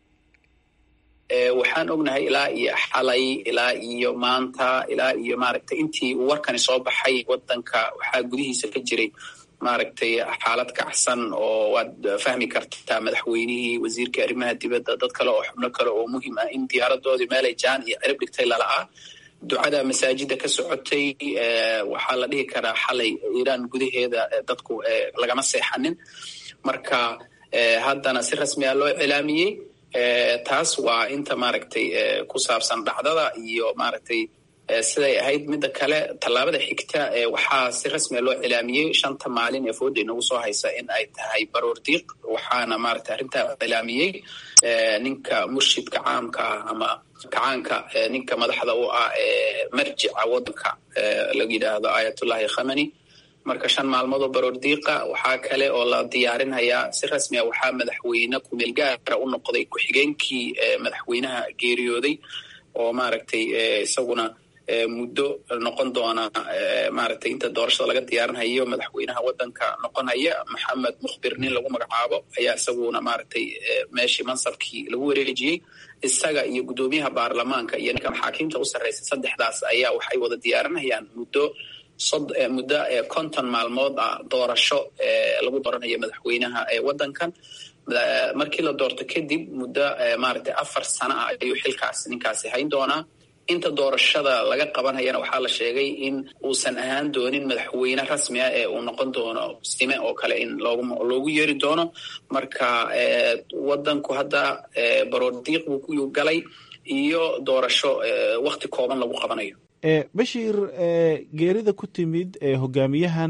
S3: waxaan ognahay ilaa iyo xalay ilaa iyo maanta ilaa iyo maaragtay intii uu warkani soo baxay wadanka waxaa gudihiisa ka jiray maaragtay xaalad kacsan oo waad fahmi kartaa madaxweynihii wasiirkii arrimaha dibadda dad kale oo xubno kale oo muhiim ah in diyaaradoodii meelay jaan iyo cirib dhigtay lala'aa ducada masaajida ka socotay waxaa la dhihi karaa xalay iiraan gudaheeda dadku lagama seexanin marka haddana si rasmi a loo cilaamiyey taas waa inta maaragtay ku saabsan dhacdada iyo maaragtay siday ahayd midda kale tallaabada xigta waxaa si rasmia loo cilaamiyey shanta maalin ee fooda inagu soo haysa in ay tahay baroor diiq waxaana maaragtay arrintaa cilaamiyey ninka murshidka caamka ah ama kacaanka ninka madaxda u ah ee marjica waddanka la yidhaahdo ayatullahi khamani marka shan maalmoodoo baroor diiqa waxaa kale oo la diyaarinhayaa si rasmi a waxaa madaxweyne kumeel gaara u noqday ku-xigeenkii madaxweynaha geeriyooday oo maaragtay isaguna muddo noqon doona maaragtay inta doorashada laga diyaarinhayo madaxweynaha waddanka noqonhaya maxamed mukhbir nin lagu magacaabo ayaa isaguna maaragtay meeshii mansabkii lagu wareejiyey isaga iyo guddoomiyaha baarlamaanka iyo ninka maxaakiimta u sarreysa saddexdaas ayaa waxay wada diyaarinhayaan muddo muddo konton maalmood ah doorasho lagu dooranayo madaxweynaha waddankan markii la doorto kadib muddo maaragtay afar sano ah ayuu xilkaas ninkaasi hayn doonaa inta doorashada laga qabanhayana waxaa la sheegay in uusan ahaan doonin madaxweyne rasmi ah ee uu noqon doono sime oo kale in loogu yeeri doono marka waddanku hadda baroor diiq buu ku galay iyo doorasho wakti kooban lagu qabanayo
S8: bashiir geerida ku timid hogaamiyahan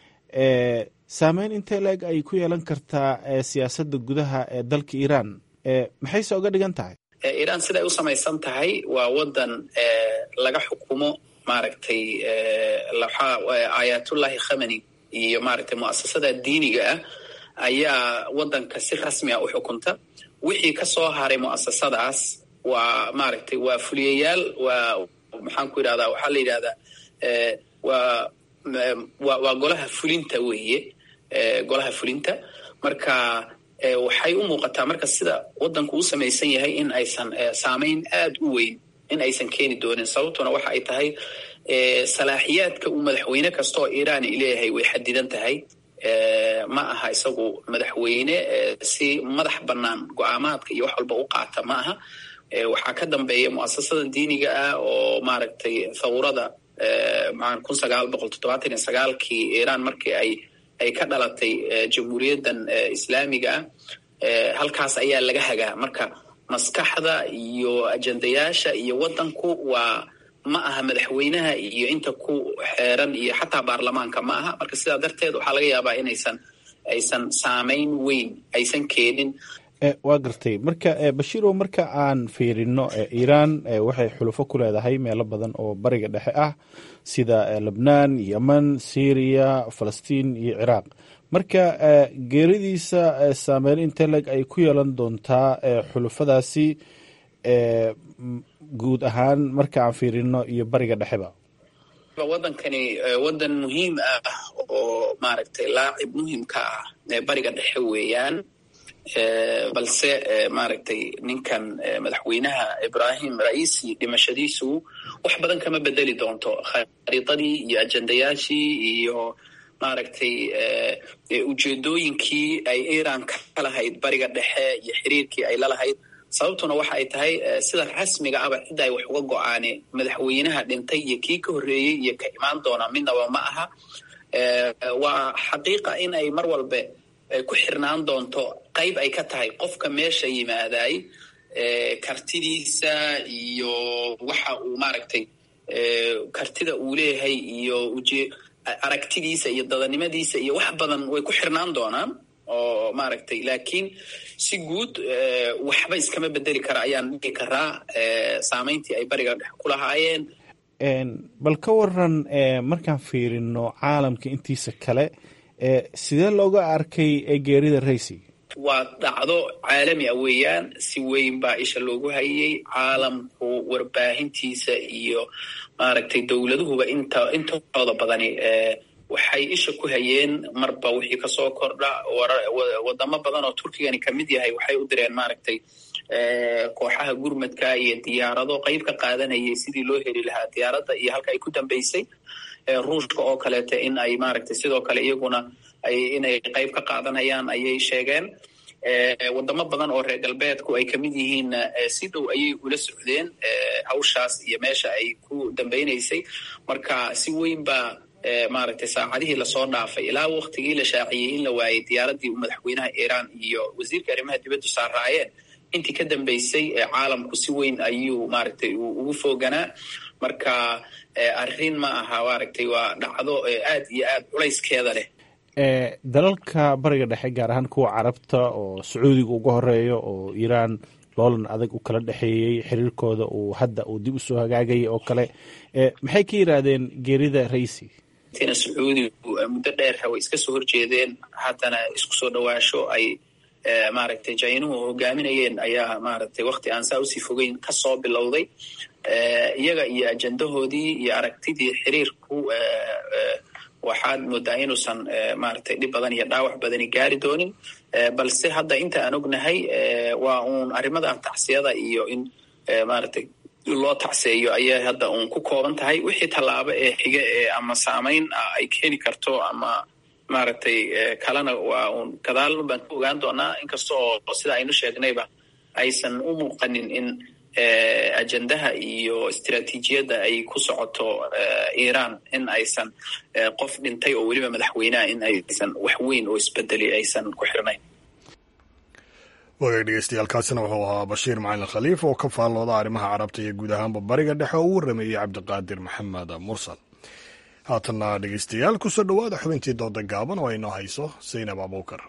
S8: saameyn intee la-eg ay ku yeelan kartaa siyaasadda gudaha ee dalka iiraan maxayse oga dhigan tahay
S3: iiraan siday u samaysan tahay waa waddan laga xukumo maaragtay ayatullahi khamani iyo maaragtay mu'asasada diiniga ah ayaa waddanka si rasmi a u xukunta wixii ka soo haray mu'asasadaas waa maaragtay waa fuliyayaal waa maxaan ku yidhahdaa waxaa la yidhahdaa waa waa golaha fulinta weeye golaha fulinta marka waxay u muuqataa marka sida waddanku u samaysan yahay in aysan saameyn aad u weyn in aysan keeni doonin sababtuna waxa ay tahay salaaxiyaadka uu madaxweyne kasta oo iiraan leeyahay way xadidan tahay ma aha isagu madaxweyne si madax bannaan go-aamaadka iyo wax walba u qaata ma aha waxaa ka dambeeya mu'asasada diiniga ah oo maaragtay thawrada kun sagaal boqol toddobaatan iyo sagaalkii iiraan markii ay ay ka dhalatay jamhuuriyaddan islaamiga ah halkaas ayaa laga hagaa marka maskaxda iyo ajendayaasha iyo waddanku waa ma aha madaxweynaha iyo inta ku xeeran iyo xataa baarlamaanka ma aha marka sidaa darteed waxaa laga yaabaa inaysan aysan saamayn weyn aysan keenin
S8: waa gartay marka bashiirow marka aan fiirino iiraan waxay xulufo ku leedahay meelo badan oo bariga dhexe ah sida lebnaan yemen syriya falastiin iyo ciraaq marka geeridiisa saameyn inteleg ay ku yeelan doontaa xulufadaasi guud ahaan marka aan fiirino iyo bariga dhexeba
S3: waddankani waddan muhiim ah oo maaragtay laacib muhiim ka ah bariga dhexe weeyaan balse maaragtay ninkan madaxweynaha ibrahim raisi dhimashadiisu wax badan kama bedeli doonto khariidadii iyo ajendayaashii iyo maaragtay ujeedooyinkii ay iran ka lahayd bariga dhexe iyo xiriirkii ay lalahayd sababtuna waxa ay tahay sida rasmiga aba cidda ay wax uga go-aane madaxweynaha dhintay iyo kii ka horreeyey iyo ka imaan doona midnaba ma aha waa xaqiiqa in ay mar walbe ku xirnaan doonto qayb ay ka tahay qofka meesha yimaaday kartidiisa iyo waxa uu maaragtay kartida uu leeyahay iyo uje aragtidiisa iyo dadanimadiisa iyo wax badan way ku xirnaan doonaan oo maaragtay laakiin si guud waxba iskama bedeli kara ayaan dhigi karaa saamayntii ay bariga dhex ku lahaayeen
S8: bal ka waran markaan fiirino caalamka intiisa kale sidee looga arkay geerida raisi
S3: waa dhacdo caalami a weeyaan si weyn baa isha loogu hayay caalamku warbaahintiisa iyo maaragtay dowladuhuba inta intooda badani waxay isha ku hayeen marba wixii kasoo kordha wadamo badan oo turkigani kamid yahay waxay u direen maaragtay kooxaha gurmadka iyo diyaarado qayb ka qaadanayay sidii loo heli lahaa diyaaradda iyo halka ay ku dambeysay ruushka oo kaleeta in ay maaragtay sidoo kale iyaguna ay inay qayb ka qaadanayaan ayay sheegeen wadamo badan oo reer galbeedku ay kamid yihiinna si dhow ayay ula socdeen hawshaas iyo meesha ay ku dambeynaysay marka si weyn baa maaragtay saacadihii lasoo dhaafay ilaa waktigii la shaaciyey in la waayey diyaaradii madaxweynaha iiraan iyo wasiirka arrimaha dibaddu saaraayeen intii ka dambeysay caalamku si weyn ayuu maaragtay ugu fooganaa marka arrin ma aha maaragtay waa dhacdo aad iyo aad culayskeeda leh
S8: dalalka bariga dhexe gaar ahaan kuwa carabta oo sacuudiga uga horeeyo oo iiraan loolan adag u kala dhexeeyey xiriirkooda uu hadda uu dib usoo hagaagayay oo kale maxay ka yidhaahdeen geerida raisi
S3: tina sacuudigu muddo dheer way iska soo horjeedeen haddana isku soo dhawaasho ay maaragtay jainuhu hogaaminayeen ayaa maaragtay wakti aan saa usii fogeyn kasoo bilowday iyaga iyo ajendahoodii iyo aragtidii xiriirku waxaad moodaa inuusan maaragtay dhib badan iyo dhaawac badani gaari doonin balse hadda inta aan ognahay waa uun arrimada tacsiyada iyo in maaragtay loo tacseeyo ayay hadda uun ku kooban tahay wixii tallaabo ee xige ee ama saamayn ah ay keeni karto ama maaragtay kalena waa uun gadaal baan ku ogaan doonaa inkasta oo sida aynu sheegnayba aysan u muuqanin in ajendaha iyo istiraatiijiyadda ay ku socoto iiraan in aysan qof dhintay oo weliba madaxweyneha in aysan wax weyn oo isbedeli aysan ku xirnayn
S1: wagaag dhegeystayaaalkaasina wuxuu ahaa bashiir macalin khaliif oo ka faallooda arrimaha carabta iyo guud ahaanba bariga dhexe oo u warameeyey cabdiqaadir maxamed mursal haatanna dhegeystayaal kusoo dhowaada xubintii dooda gaaban oo ay noo hayso saynab abuukar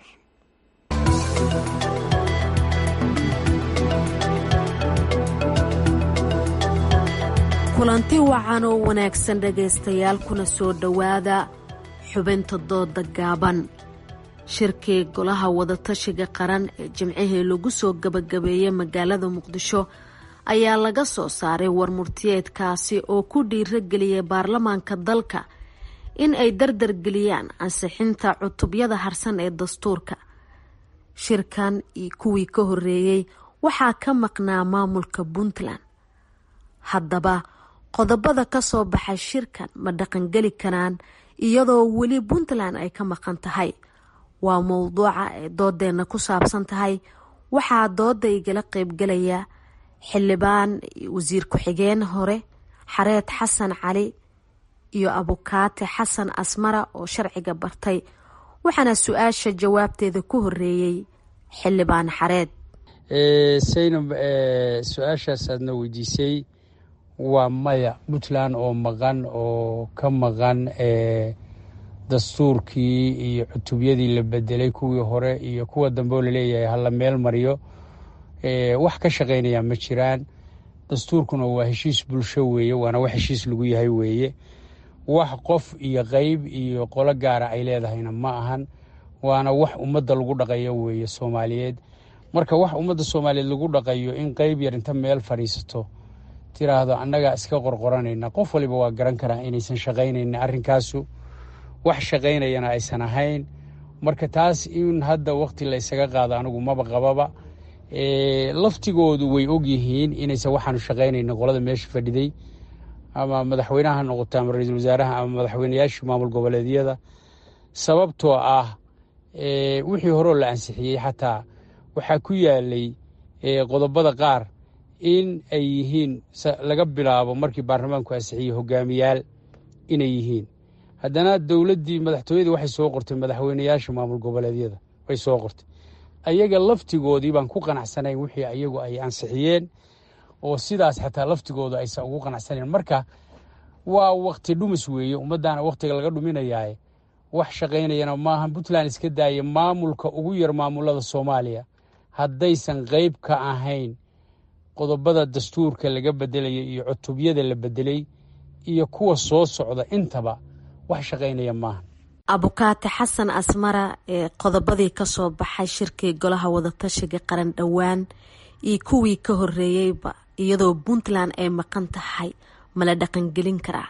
S9: kulanti wacan oo wanaagsan dhegaystayaal kuna soo dhowaada xubinta dooda gaaban shirkii golaha wadatashiga qaran ee jimcihii lagu soo gabagabeeyey magaalada muqdisho ayaa laga soo saaray warmurtiyeedkaasi oo ku dhiirageliyay baarlamaanka dalka in ay dardargeliyaan ansixinta cutubyada harsan ee dastuurka shirkan iyo kuwii ka horeeyey waxaa ka maqnaa maamulka puntland haddaba qodobada ka soo baxay shirkan ma dhaqangeli karaan iyadoo weli puntland ay ka maqan tahay waa mowduuca ay doodeenna ku saabsan tahay waxaa dooda igala qeybgalaya xildhibaan wasiir ku-xigeen hore xareed xasan cali iyo abukaate xasan asmara oo sharciga bartay waxaana su-aasha jawaabteeda ku horeeyey xildhibaan xareed
S10: saynab su-aashaas aadna weydiisay waa maya puntland oo maqan oo ka maqan dastuurkii iyo cutubyadii la bedelay kuwii hore iyo kuwa dambe oo laleeyahay hala meel mariyo wax ka shaqaynaya ma jiraan dastuurkuna waa heshiis bulsho weeye waana wax heshiis lagu yahay weeye wax qof iyo qeyb iyo qolo gaara ay leedahayna ma ahan waana wax ummadda lagu dhaqayo weeye soomaaliyeed marka wax ummadda soomaaliyeed lagu dhaqayo in qeyb yar inta meel fadhiisato tiraahdo annagaa iska qorqoranayna qof waliba waa garan karaa inaysan shaqaynayna arrinkaasu wax shaqaynayana aysan ahayn marka taas in hadda wakti la ysaga qaado anigu maba qababa laftigoodu way ogyihiin inaysan waxaanu shaqaynayna qolada meesha fadhiday ama madaxweynaha ha noqoto ama ra-iisul wasaaraha ama madaxweynayaashii maamul goboleedyada sababtoo ah wixii horeo la ansixiyey xataa waxaa ku yaalay qodobada qaar in ay yihiin laga bilaabo markii baarlamaanku ansixiyey hogaamiyaal inay yihiin haddana dowladdii madaxtooyadii waxay soo qortay madaxweynayaasha maamul goboleedyada way soo qortay ayaga laftigoodii baan ku qanacsanayn wixii ayagu ay ansixiyeen oo sidaas xataa laftigooda aysan ugu qanacsanayn marka waa wakti dhumis weeye ummaddaana wakhtiga laga dhuminayaaye wax shaqaynayana maahan puntland iska daaya maamulka ugu yar maamulada soomaaliya haddaysan qeyb ka ahayn qodobada dastuurka laga bedelaya iyo cutubyada la bedelay iyo kuwa soo socda intaba wax shaqaynaya maaha
S9: abukaate xasan asmara ee qodobadii kasoo baxay shirkii golaha wadatashiga qaran dhowaan iyo kuwii ka horeeyeyba iyadoo puntland ay maqan tahay mala dhaqangelin karaa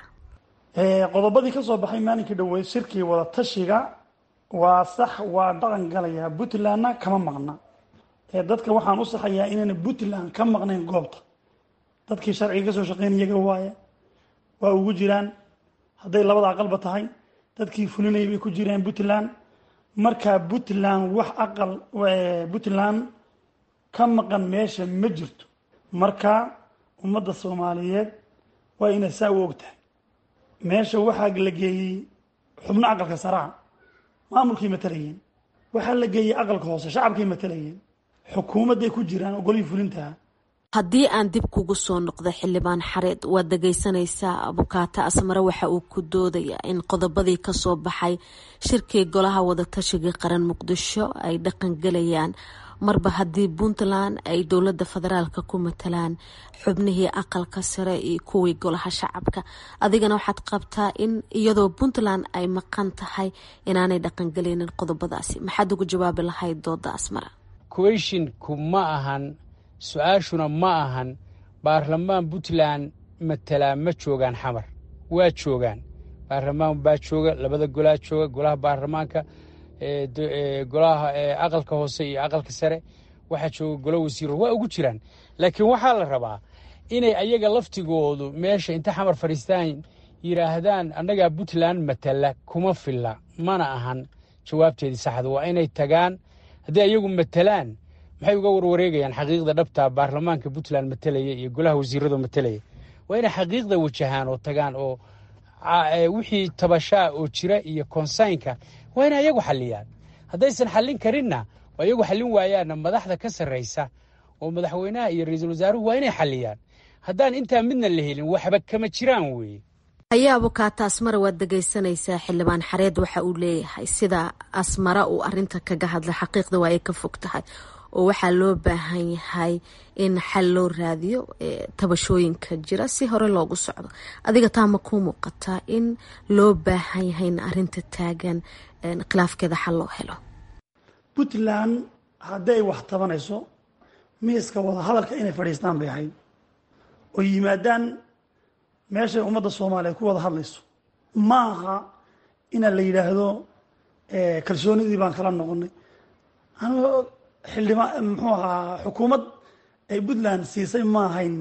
S11: qodobadii kasoo baxay maalinkii dhaweyd shirkii wadatashiga waa sax waa dhaqan galayaa puntlandna kama maqna dadka waxaan u saxayaa inayna puntland ka maqnayn goobta dadkii sharciga kasoo shaqeynayaga waaye waa ugu jiraan hadday labada aqalba tahay dadkii fulinayay bay ku jiraan puntland markaa puntland wax aqal puntland ka maqan meesha ma jirto marka ummadda soomaaliyeed waa inay saa u og tahay meesha waxaa la geeyey xubno aqalka saraa maamulkay matalayeen waxaa la geeyey aqalka hoose shacabkay matalayeen xukuumadday ku jiraan oo golihii fulintaha
S9: haddii aan dib kugu soo noqdo xildhibaan xareed waad dhageysanaysaa abukaata asmare waxa uu ku doodayaa in qodobadii kasoo baxay shirkii golaha wadatashiga qaran muqdisho ay dhaqan gelayaan marba haddii puntland ay dowlada federaalka ku matalaan xubnihii aqalka sare iyo kuwii golaha shacabka adigana waxaad qabtaa in iyadoo puntland ay maqan tahay inaanay dhaqangelinin qodobadaasi maxaad ugu jawaabi lahayd dooda asmara
S10: queshinku ma ahan su-aashuna ma ahan baarlamaan puntland matalaa ma joogaan xamar waa joogaan baarlamaan baa jooga labada golaa jooga golaha baarlamaanka golaha aqalka hoose iyo aqalka sare waxaa jooga golo wasiiro waa ugu jiraan laakiin waxaa la rabaa inay ayaga laftigoodu meesha inta xamar fadhiistaan yidhaahdaan annagaa puntland matala kuma filla mana ahan jawaabteedii saxda waa inay tagaan haddii ayagu matalaan maxay uga warwareegayaan xaqiiqda dhabta baarlamaanka puntland matalaya iyo golaha wasiirado matalaya waa inay xaqiiqda wajahaan oo tagaan oo wixii tabashaa oo jira iyo konsaynka waa inay ayagu xaliyaan haddaysan xallin karinna oo ayagu xallin waayaanna madaxda ka sarraysa oo madaxweynaha iyo ra-iisul wasaaruhu waa inay xaliyaan haddaan intaa midna la helin waxba kama jiraan weeye
S9: ayaa abukaata asmara waad dhegeysanaysaa xildhibaan xareed waxa uu leeyahay sida asmara uu arinta kaga hadla xaqiiqda waa ay ka fog tahay oo waxaa loo baahan yahay in xal loo raadiyo tabashooyinka jira si hore loogu socdo adiga taa ma kuu muuqataa in loo baahan yahay in arinta taagan khilaafkeeda xal loo helo
S11: puntland haddii ay wax tabanayso miiska wada hadalka inay fadhiistaan bay ahayd oo yimaadaan meeshay ummadda soomaaliyeed ku wada hadlayso ma aha inaa la yidhaahdo kalsoonidii baan kala noqonay anigoo xildhibaan muxuu ahaa xukuumad ay puntland siisay ma ahayn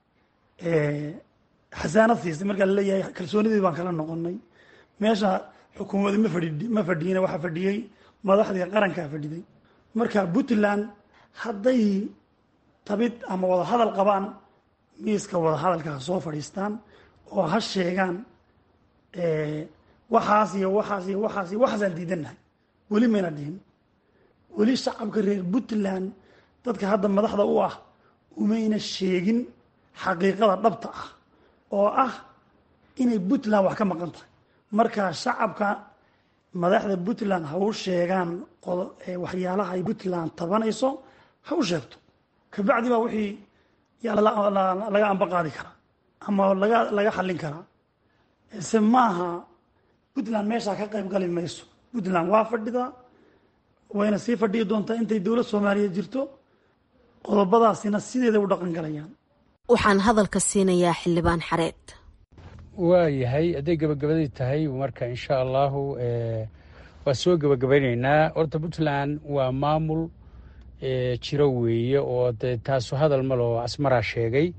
S11: xasaanad siisay markaa laleeyahay kalsoonidii baan kala noqonay meesha xukuumadii ma fadhi ma fadhiyina waxaa fadhiyey madaxdii qarankaa fadhiday marka puntland hadday tabid ama wada hadal qabaan miiska wada hadalka ha soo fadhiistaan oo ha sheegaan waxaas iyo waxaas iyo waxaas iyo waxaasaan diidannahay weli mayna dhihin weli shacabka reer puntland dadka hadda madaxda u ah umayna sheegin xaqiiqada dhabta ah oo ah inay puntland wax ka maqan tahay marka shacabka madaxda puntland ha u sheegaan waxyaalaha ay puntland tabanayso ha u sheegto kabacdi baa wixii yaa laga amba qaadi karaa ama laga laga xallin karaa se maaha puntland meeshaa ka qayb gali mayso puntland waa fadhidaa wayna sii fadhiyi doontaa intay dowlad soomaaliyeed jirto qodobadaasina sideeday u dhaqan galayaan
S9: waxaan hadalka siinayaa xildhibaan xareed
S10: waayahay hadday gebagabadii tahay marka insha allahu waa soo gebagabaynaynaa horta puntland waa maamul jiro weeye oo de taasu hadal maloo asmaraa sheegay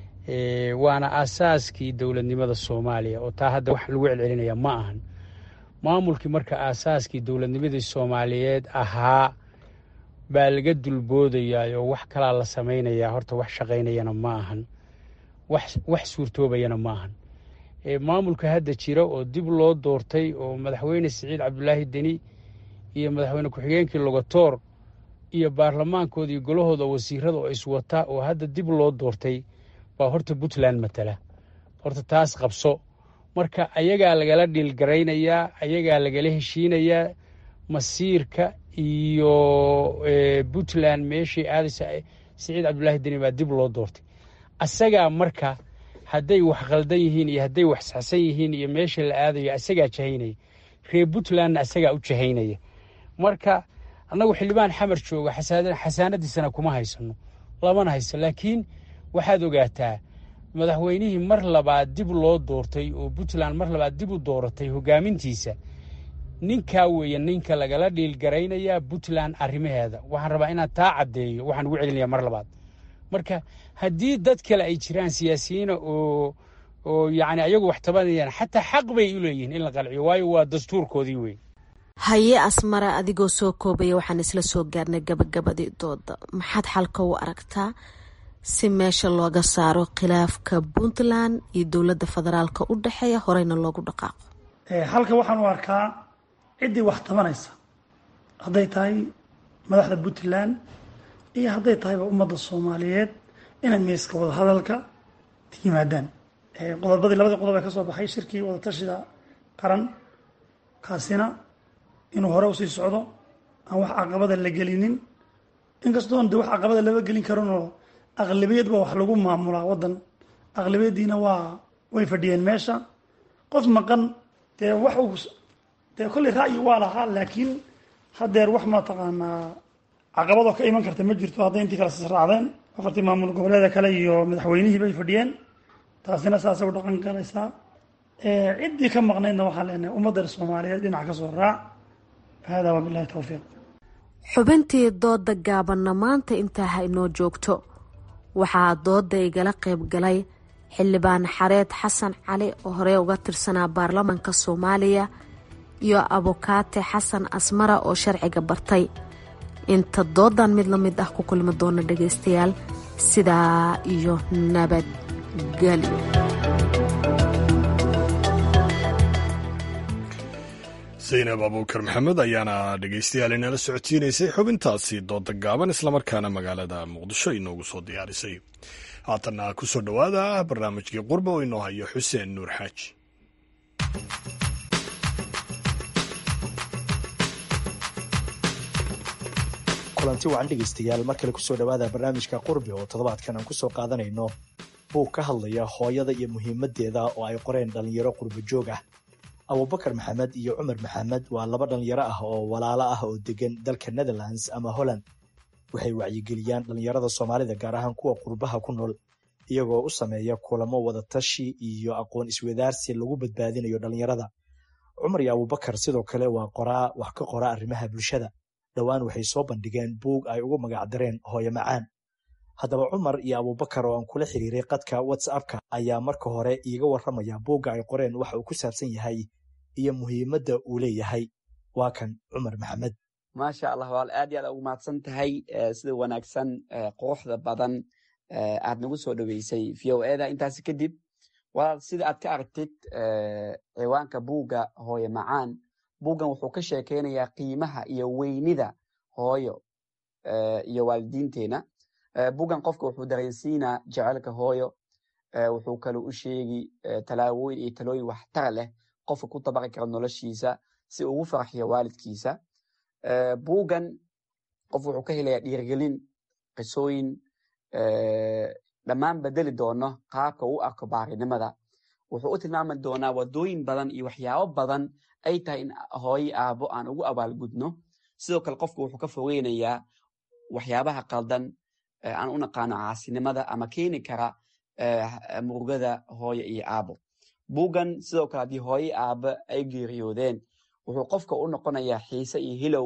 S10: waana aasaaskii dowladnimada soomaaliya oo taa hadda wax lagu celcelinaya ma ahan maamulkii marka aasaaskii dowladnimadii soomaaliyeed ahaa baa laga dulboodayaa oo wax kalaa la samaynayaa horta wax shaqaynayana ma ahan wax suurtoobayana ma ahan maamulka hadda jira oo dib loo doortay oo madaxweyne siciid cabdulaahi deni iyo madaxweyne ku-xigeenkii logotoor iyo baarlamaankoodii golahooda wasiirada oo iswata oo hadda dib loo doortay baa horta puntland matala horta taas qabso marka ayagaa lagala dhiilgaraynayaa ayagaa lagala heshiinayaa masiirka iyo puntland meeshii aadaysa siciid cabdulaahi deni baa dib loo doortay asagaa marka hadday wax khaldan yihiin iyo hadday wax saxsan yihiin iyo meesha la aadayo asagaa jahaynaya reer puntlandna asagaa u jahaynaya marka annagu xildhibaan xamar jooga xasaanadiisana kuma haysano lamana hayso laakiin waxaad ogaataa madaxweynihii mar labaad dib loo doortay oo puntland mar labaad dib u dooratay hogaamintiisa ninkaa weeye ninka lagala dhiilgaraynayaa puntland arrimaheeda waxaan rabaa inaan taa caddeeyo waxaan ugu celinaya mar labaad marka haddii dad kale ay jiraan siyaasiyiina oo oo yacni ayagu wax tabanayaan xataa xaq bay u leeyihiin in la qalciyo waayo waa dastuurkoodii wey
S9: haye asmara adigoo soo koobaya waxaan isla soo gaarnay gabagabadii dooda maxaad xalka u aragtaa si meesha looga saaro khilaafka puntland iyo dowladda federaalka u dhexeeya horeyna loogu dhaqaaqo
S11: halka waxaan u arkaa ciddii wax tabanaysa hadday tahay madaxda puntland iyo hadday tahayba ummadda soomaaliyeed inay miiska wada hadalka yimaadaan qodobadii labadii qodob ee ka soo baxay shirkii wadatashiga qaran kaasina inuu hore usii socdo aan wax caqabada la gelinin inkastoon de wax caqabada lama gelin karinoo aqlabiyad baa wax lagu maamulaa waddan aqlabiyaddiina waa way fadhiyeen meesha qof maqan dee wax uu dee kolley ra'yi waa lahaa laakiin haddeer wax mataqaanaa caqabadoo ka iman karta ma jirto hadday intii kale sisraacdeen afartii maamul goboleeda kale iyo madaxweynihii bay fadhiyeen taasina saasay u dhaqan galaysaa ciddii ka maqnaydna waxaan leenahay ummadda soomaaliyeed dhinac ka soo raac hada wabilahi towfiiq
S9: xubintii dooda gaabanna maanta intaa ha inoo joogto waxaa dooda igala qayb galay xildhibaan xareed xasan cali oo horey uga tirsanaa baarlamaanka soomaaliya iyo abukaate xasan asmara oo sharciga bartay inta doodan mid la mid ah ku kulmi doona dhagaystayaal sidaa iyo nabadgelyo
S1: zaynab abuukar maxamed ayaana dhegaystayaal inala socodsiinaysay xubintaasi dooda gaaban islamarkaana magaalada muqdisho inoogu soo diyaarisay haatanna ku soo dhowaada barnaamijkii qurba oo inoo hayo xuseen nuur xaaji
S12: kulanti wacan dhegaystayaal mar kale kusoo dhowaada barnaamijka qurbi oo toddobaadkan aan kusoo qaadanayno buu ka hadlaya hooyada iyo muhiimadeeda oo ay qoreen dhallinyaro qurbo joog ah abubakar maxamed iyo cumar maxamed waa laba dhallinyaro ah oo walaalo ah oo degan dalka netherlands ama holland waxay wacyigeliyaan dhallinyarada soomaalida gaar ahaan kuwa qurbaha ku nool iyagoo u sameeya kulamo wadatashi iyo aqoon iswadaarsi lagu badbaadinayo dhallinyarada cumar iyo abubakar sidoo kale waa qoraa wax ka qora arrimaha bulshada dhowaan waxay soo bandhigeen buug ay ugu magacdareen hooyo macaan haddaba cumar iyo abubakar oo aan kula xiriiray qadka whatsappka ayaa marka hore iiga warramaya buugga ay qoreen waxa uu ku saabsan yahay iyo muhiimadda uu leeyahay waa kan cumar maxamed
S13: maasha allah waal aad iyo aad ugu mahadsan tahay sida wanaagsan quruxda badan aad nagu soo dhoweysay v o eda intaasi kadib walaal sida aad ka aragtid ciwaanka buugga hooyo macaan buuggan wuxuu ka sheekeynayaa qiimaha iyo weynida hooyo iyo waalidiinteena buuggan qofka wuxuu dareensiinaa jecelka hooyo wuxuu kale u sheegi talaabooyin iyo talooyin waxtar leh qofka ku dabaqi kara noloshiisa si ugu farxiyo waalidkiisa buuggan qof wuxuu ka helayaa dhiirgelin qisooyin dhammaan bedeli doono qaabka u arko baarinimada wuxuu u tilmaami doonaa wadooyin badan iyo waxyaabo badan ay tahay in hooyo aabo aan ugu abaalgudno sidoo kale qofku wuxuu ka fogeynayaa waxyaabaha qaldan aan u naqaano caasinimada ama keeni kara murugada hooyo iyo aabo buuggan sidoo kale haddii hooyo aabo ay geeriyoodeen wuxuu qofka u noqonayaa xiise iyo hilow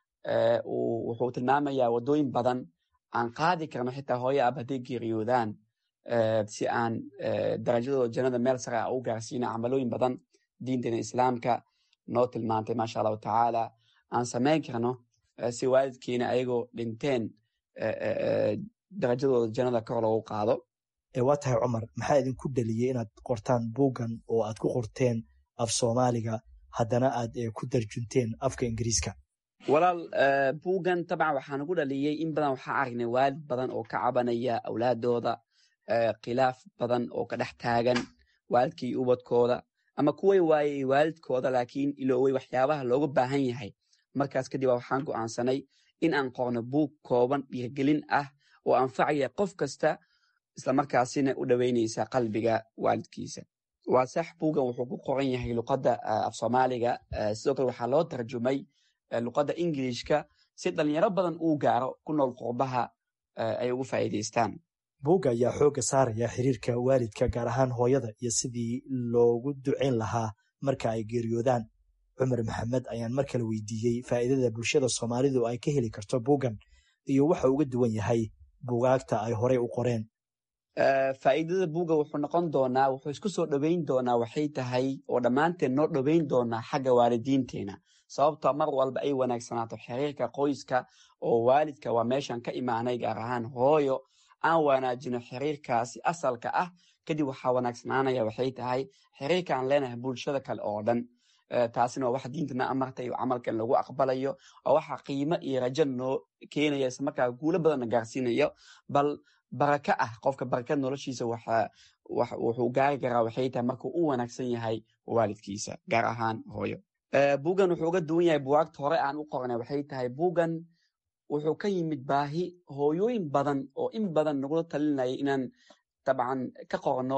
S13: wuxuu tilmaamayaa wadooyin badan aan qaadi karno xitaa hooyo aabo hadday geeriyoodaan si aan darajadooda jannada meel sare a u gaarsiina camalooyin badan diinteena islaamka noo tilmaantay maasha allahu tacaala aan samayn karno si waalidkiina ayagoo dhinteen darajadooda jannada kor loogu qaado
S12: waa tahay cumar maxaa idinku dhaliyey inaad qortaan buuggan oo aad ku qorteen af soomaaliga haddana aad ku darjunteen afka ingiriiska
S13: walaal buuggan tabcan waxaa nagu dhaliyey in badan waxaa aragnay waalid badan oo ka cabanaya awlaadooda khilaaf badan oo ka dhex taagan waalidkii ubadkooda ama kuway waayey waalidkooda laakiin iloowey waxyaabaha looga baahan yahay markaas kadib waxaan go'aansanay in aan qorno buug kooban dhiirgelin ah oo anfacaya qof kasta islamarkaasina u dhoweynaysa qalbiga waalidkiisa waa sax buuggan wuxuu ku qoran yahay luqadda af soomaaliga sidoo kale waxaa loo tarjumay luqadda ingilishka si dhalinyaro badan uu gaaro ku nool qurbaha ay ugu faa'iidaystaan
S12: buugga ayaa xoogga saaraya xiriirka waalidka gaar ahaan hooyada iyo sidii loogu ducayn lahaa marka ay geeriyoodaan cumar maxamed ayaan mar kale weydiiyey faa'iidada bulshada soomaalidu ay ka heli karto buuggan iyo waxa uga duwan yahay buugaagta ay horey u qoreen
S13: faa'iidada buugga wuxuu noqon doonaa wuxuu isku soo dhoweyn doonaa waxay tahay oo dhammaanteen noo dhoweyn doonaa xagga waalidiinteena sababtoo mar walba ay wanaagsanaato xiriirka qoyska oo waalidka waa meeshan ka imaanay gaar ahaan hooyo aan wanaajino xiriirkaasi asalka ah kadib waxaa wanaagsanaanaya waxay tahay xiriirka aan leenahay bulshada kale oo dhan taasina waa wax diintana amartay oo camalkan lagu aqbalayo oo waxa qiimo iyo rajo noo keenaya isla markaa guulo badanna gaarsiinayo bal baraka ah qofka barakad noloshiisa wuxuu gaari karaa waxay tahay markuu u wanaagsan yahay waalidkiisa gaar ahaan hooyo buuggan wuxuu uga duwan yahay buwaagta hore aan u qornay waxay tahay buuggan wuxuu ka yimid baahi hooyooyin badan oo in badan nagula talinaya inaan dabcan ka qorno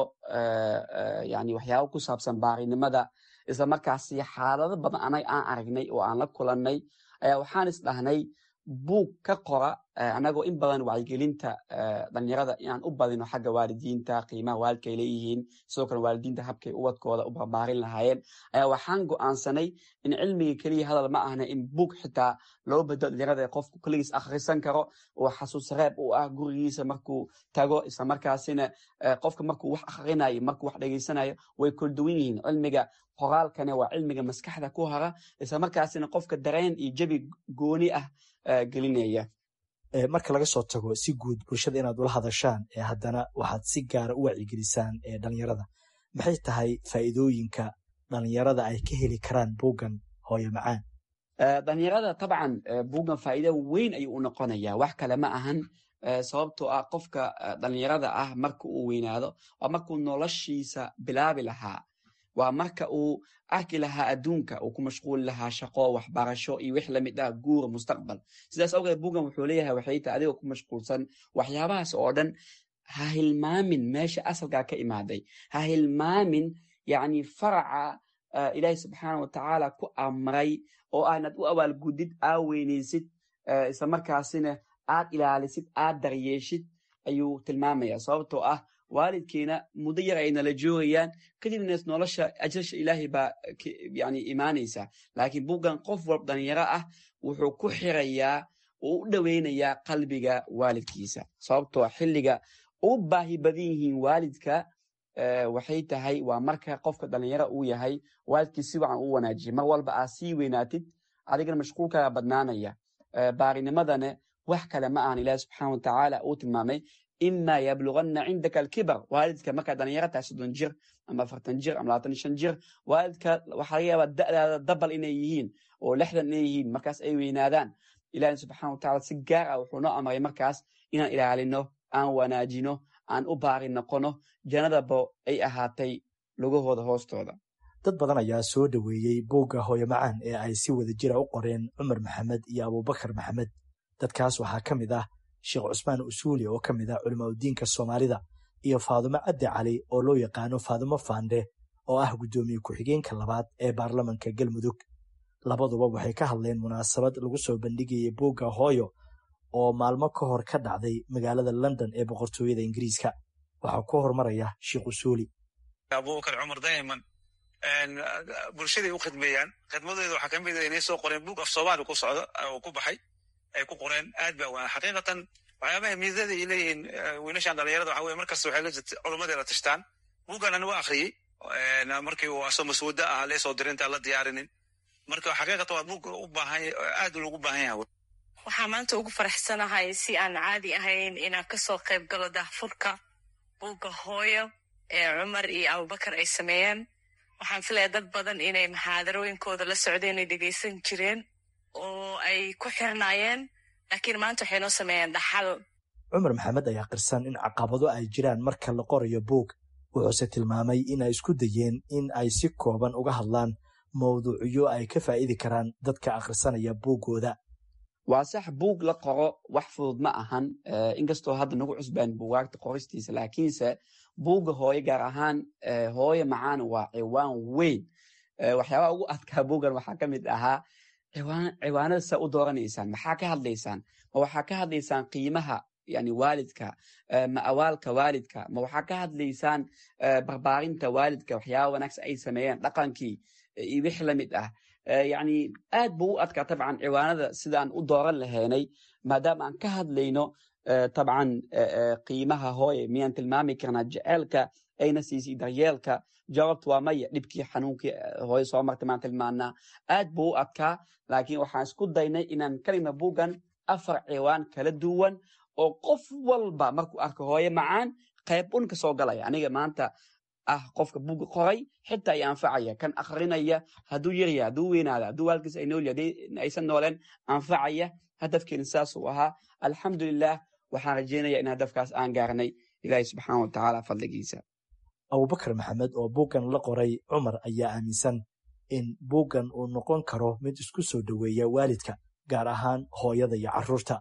S13: yani waxyaabo ku saabsan baarinimada isla markaasi xaalado badan anag aan aragnay oo aan la kulannay ayaa waxaan is dhahnay buug ka qora anagoo in badan wacyigelinta dhalinyarada inaan u badino xagga waalidiinta qiimaha waalidka ay leeyihiin sidoo kale waalidiinta habkay ubadkooda u barbaarin lahaayeen ayaa waxaan go'aansanay in cilmiga keliya hadal ma ahna in buug xitaa loo bedelo dhalinyarada qofku keligiis akhrisan karo oo xasuus reeb u ah gurigiisa markuu tago isla markaasina qofka markuu wax akhrinayo markuu wax dhegeysanayo way kala duwan yihiin cilmiga qoraalkana waa cilmiga maskaxda ku hara isla markaasina qofka dareen iyo jabi gooni ah gelinaya
S12: marka laga soo tago si guud bulshada inaad ula hadashaan haddana waxaad si gaara u wacyigelisaan dhalinyarada maxay tahay faa'iidooyinka dhalinyarada ay ka heli karaan buuggan hooyo macaan
S13: dhalinyarada tabcan buuggan faa'iida weyn ayuu u noqonaya wax kale ma ahan sababtoo ah qofka dhalinyarada ah marka uu weynaado waa markuu noloshiisa bilaabi lahaa waa marka uu arki lahaa adduunka uu ku mashquuli lahaa shaqo waxbarasho iyo wix lamid ah guura mustaqbal sidaas awgeed buuggan wuxuu leeyahay waxay tahay adigoo ku mashquulsan waxyaabahaas oo dhan ha hilmaamin meesha asalkaa ka imaaday ha hilmaamin yacni faraca ilaahi subxaana wa tacaala ku amray oo aanad u abaalgudid aa weynaysid isla markaasina aad ilaalisid aad daryeeshid ayuu tilmaamaya sababtoo ah waalidkiina muddo yar ay nala joogayaan kadibna nolosha ajasha ilaahay baa yani imaanaysa laakiin buuggan qof walb dhalinyaro ah wuxuu ku xirayaa uu u dhoweynayaa qalbiga waalidkiisa sababtoo xilliga u baahi badan yihiin waalidka waxay tahay waa marka qofka dhalinyaro uu yahay waalidkii si wacan u wanaajiya mar walba aad sii weynaatid adigana mashquulkaaga badnaanaya baarinimadana wax kale ma ahan ilahi subxaana wa tacaala uu tilmaamay ima yabluganna cindaka alkibar waalidka markaa dhalinyaro tahay soddon jir ama afartan jir ama labaatan shan jir waalidka waxaa laga yaabaa da'daada dabal inay yihiin oo lixdan inay yihiin markaas ay weynaadaan ilahi subxana wa tacala si gaar ah wuxuu noo amray markaas inaan ilaalino aan wanaajino aan u baari noqono jannadaba ay ahaatay lugahooda hoostooda
S12: dad badan ayaa soo dhoweeyey buugga hooyo macaan ee ay si wada jira u qoreen cumar maxamed iyo abuubakar maxamed dadkaas waxaa ka mid ah sheekh cusmaan usuuli oo ka mid ah culimaudiinka soomaalida iyo faadumo cabdi cali oo loo yaqaano faadumo faande oo ah guddoomiye ku-xigeenka labaad ee baarlamanka galmudug labaduba waxay ka hadleen munaasabad lagu soo bandhigayay buugga hooyo oo maalmo ka hor ka dhacday magaalada london ee boqortooyada ingiriiska waxaa ku hormaraya sheekh usuuli
S14: abubakar cumar dayman bulshaday u khidmeeyaan khidmadeeda waxaa kamid a inay soo qoreen buug af soomaali ku socdo oo ku baxay ay ku qoreen aad ba waan xaqiiqatan waxyaabaha miidada ay leeyihiin wiilashan dhalinyarada waxa weye markasta waxay la jirta culummadeeda tashtaan buuggan ani waa akhriyey markii uu asoo maswada ah leesoo dirinta la diyaarinin marka xaqiiqatan waa buug u baahan aad loogu baahan yahay
S15: waxaa maanta ugu faraxsanahay si aan caadi ahayn inaan kasoo qayb galo daahfurka buugga hooyo ee cumar iyo abubakar ay sameeyeen waxaan filaya dad badan inay maxaadarooyinkooda la socdeen ay dhegeysan jireen oo ay ku xirnaayeen laakiin maanta waxay noo sameeyeen dhaxal
S12: cumar maxamed ayaa qirsan in caqabado ay jiraan marka la qorayo buug wuxuuse tilmaamay in ay isku dayeen in ay si kooban uga hadlaan mawduucyo ay ka faa'idi karaan dadka akhrisanaya buuggooda
S13: waa sax buug la qoro wax fudud ma ahan inkastoo hadda nagu cusbaan buugaagta qoristiisa laakiinse buugga hooye gaar ahaan hooye macaan waa ciwaan weyn waxyaabaha ugu adkaa buuggan waxaa ka mid ahaa ciwaanada saa u dooranaysaan maxaa ka hadlaysaan ma waxaa ka hadlaysaan qiimaha yani waalidka ma awaalka waalidka ma waxaa ka hadlaysaan barbaarinta waalidka waxyaaba wanaagsan ay sameeyeen dhaqankii iyo wix la mid ah yani aad buu u adkaa tabcan ciwaanada sidaan u dooran lahaynay maadaama aan ka hadlayno tabcan qiimaha hooye miyaan tilmaami karnaa jeceelka ayna siisay daryeelka jawaabtu waa maya dhibkii xanuunkii hooye soo martay maan tilmaanaa aad buu u adkaa laakiin waxaan isku daynay inaan ka dhigna buuggan afar ciwaan kala duwan oo qof walba markuu arko hooye macaan qayb un ka soo galaya aniga maanta ah qofka buugga qoray xitaa ay anfacaya kan akrinaya hadduu yarya hadduu weynaada hadduu waalkiis ay nool yahay aysan nooleen anfacaya hadafkeena saasuu ahaa alxamdulilah waxaan rajeynaya in hadafkaas aan gaarnay ilaahi subxaana wa tacaala fadligiisa
S12: abubakar maxamed oo buuggan la qoray cumar ayaa aaminsan in buuggan uu noqon karo mid isku soo dhoweeya waalidka gaar ahaan hooyada iyo carruurta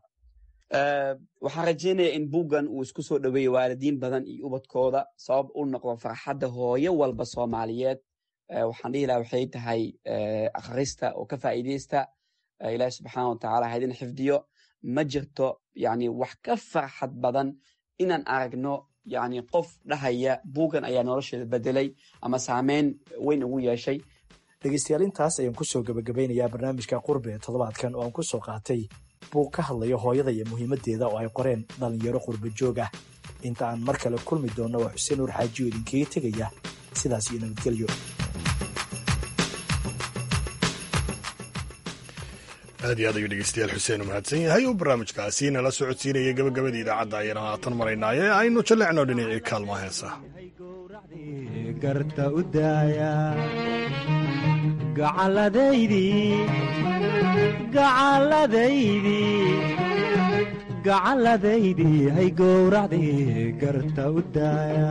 S13: waxaan rajeynaya in buuggan uu isku soo dhoweeyo waalidiin badan iyo ubadkooda sabab u noqdo farxadda hooyo walba soomaaliyeed waxaan dhihi laha waxay tahay akhrista oo ka faa'iideysta ilaahi subxaana wa tacaala haydin xifdiyo ma jirto yani wax ka farxad badan inaan aragno yani qof dhahaya buuggan ayaa nolosheeda bedelay ama saameyn weyn ugu yeeshay
S12: dhegeystayaal intaas ayaan kusoo gebagabaynayaa barnaamijka qurbe ee toddobaadkan oo aan ku soo qaatay buug ka hadlaya hooyada iyo muhiimaddeeda oo ay qoreen dhallinyaro qurbe joog ah inta aan mar kale kulmi doonno waa xuseen nuur xaajiyo idinkaga tegaya sidaas iyo nabadgelyo
S1: aad iyo aad ayuu dhegeystayaal xuseen u mahadsan yahay oo barnaamijkaasi nala socodsiinaya gabagabada idaacadda ayana haatan maraynaaye aynu jallecno dhinacii kaalma heesa
S16: garta u daaya gacalladaydii gacalladaydii gacalladaydii hay gowracdii garta u daaya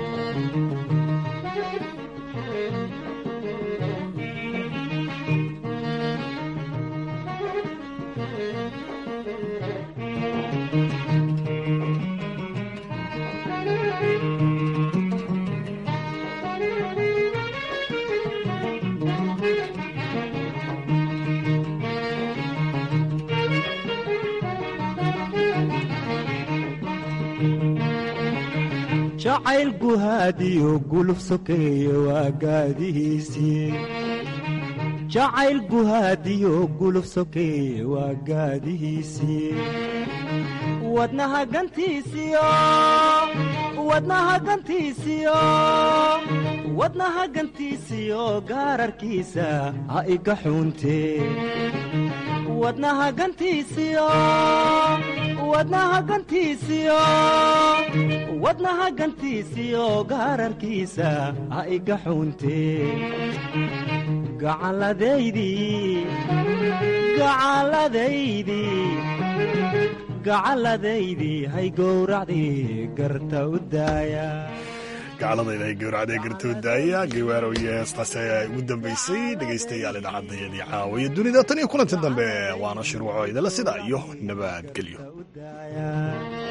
S16: jacayl guhaadiyo guluf sokeeye waa gaadihiisii jacayl guhaadiyo guluf sokeeye waa gaadihiisii wadnaha gantiisiyo wadnaha gantiisiyo wadnaha gantiisiyo gaararkiisa ha iga xuuntee wadnaha gantiisiyo wadnaha gantiisiyo wadnaha gantiisiyo gaararkiisa ha iga xuuntee gacalladaydii gacalladaydii gacalladaydii hay gowracdii garta u daaya
S1: gacladayda ay gowracday gartoodaaya gewaaro iyo heestaasi ayaa ugu dambaysay dhegaystayaal idaacadayadii caawa iyo dunida tan iyo kulanti dambe waana shirwaco idala sida iyo nabadgelyo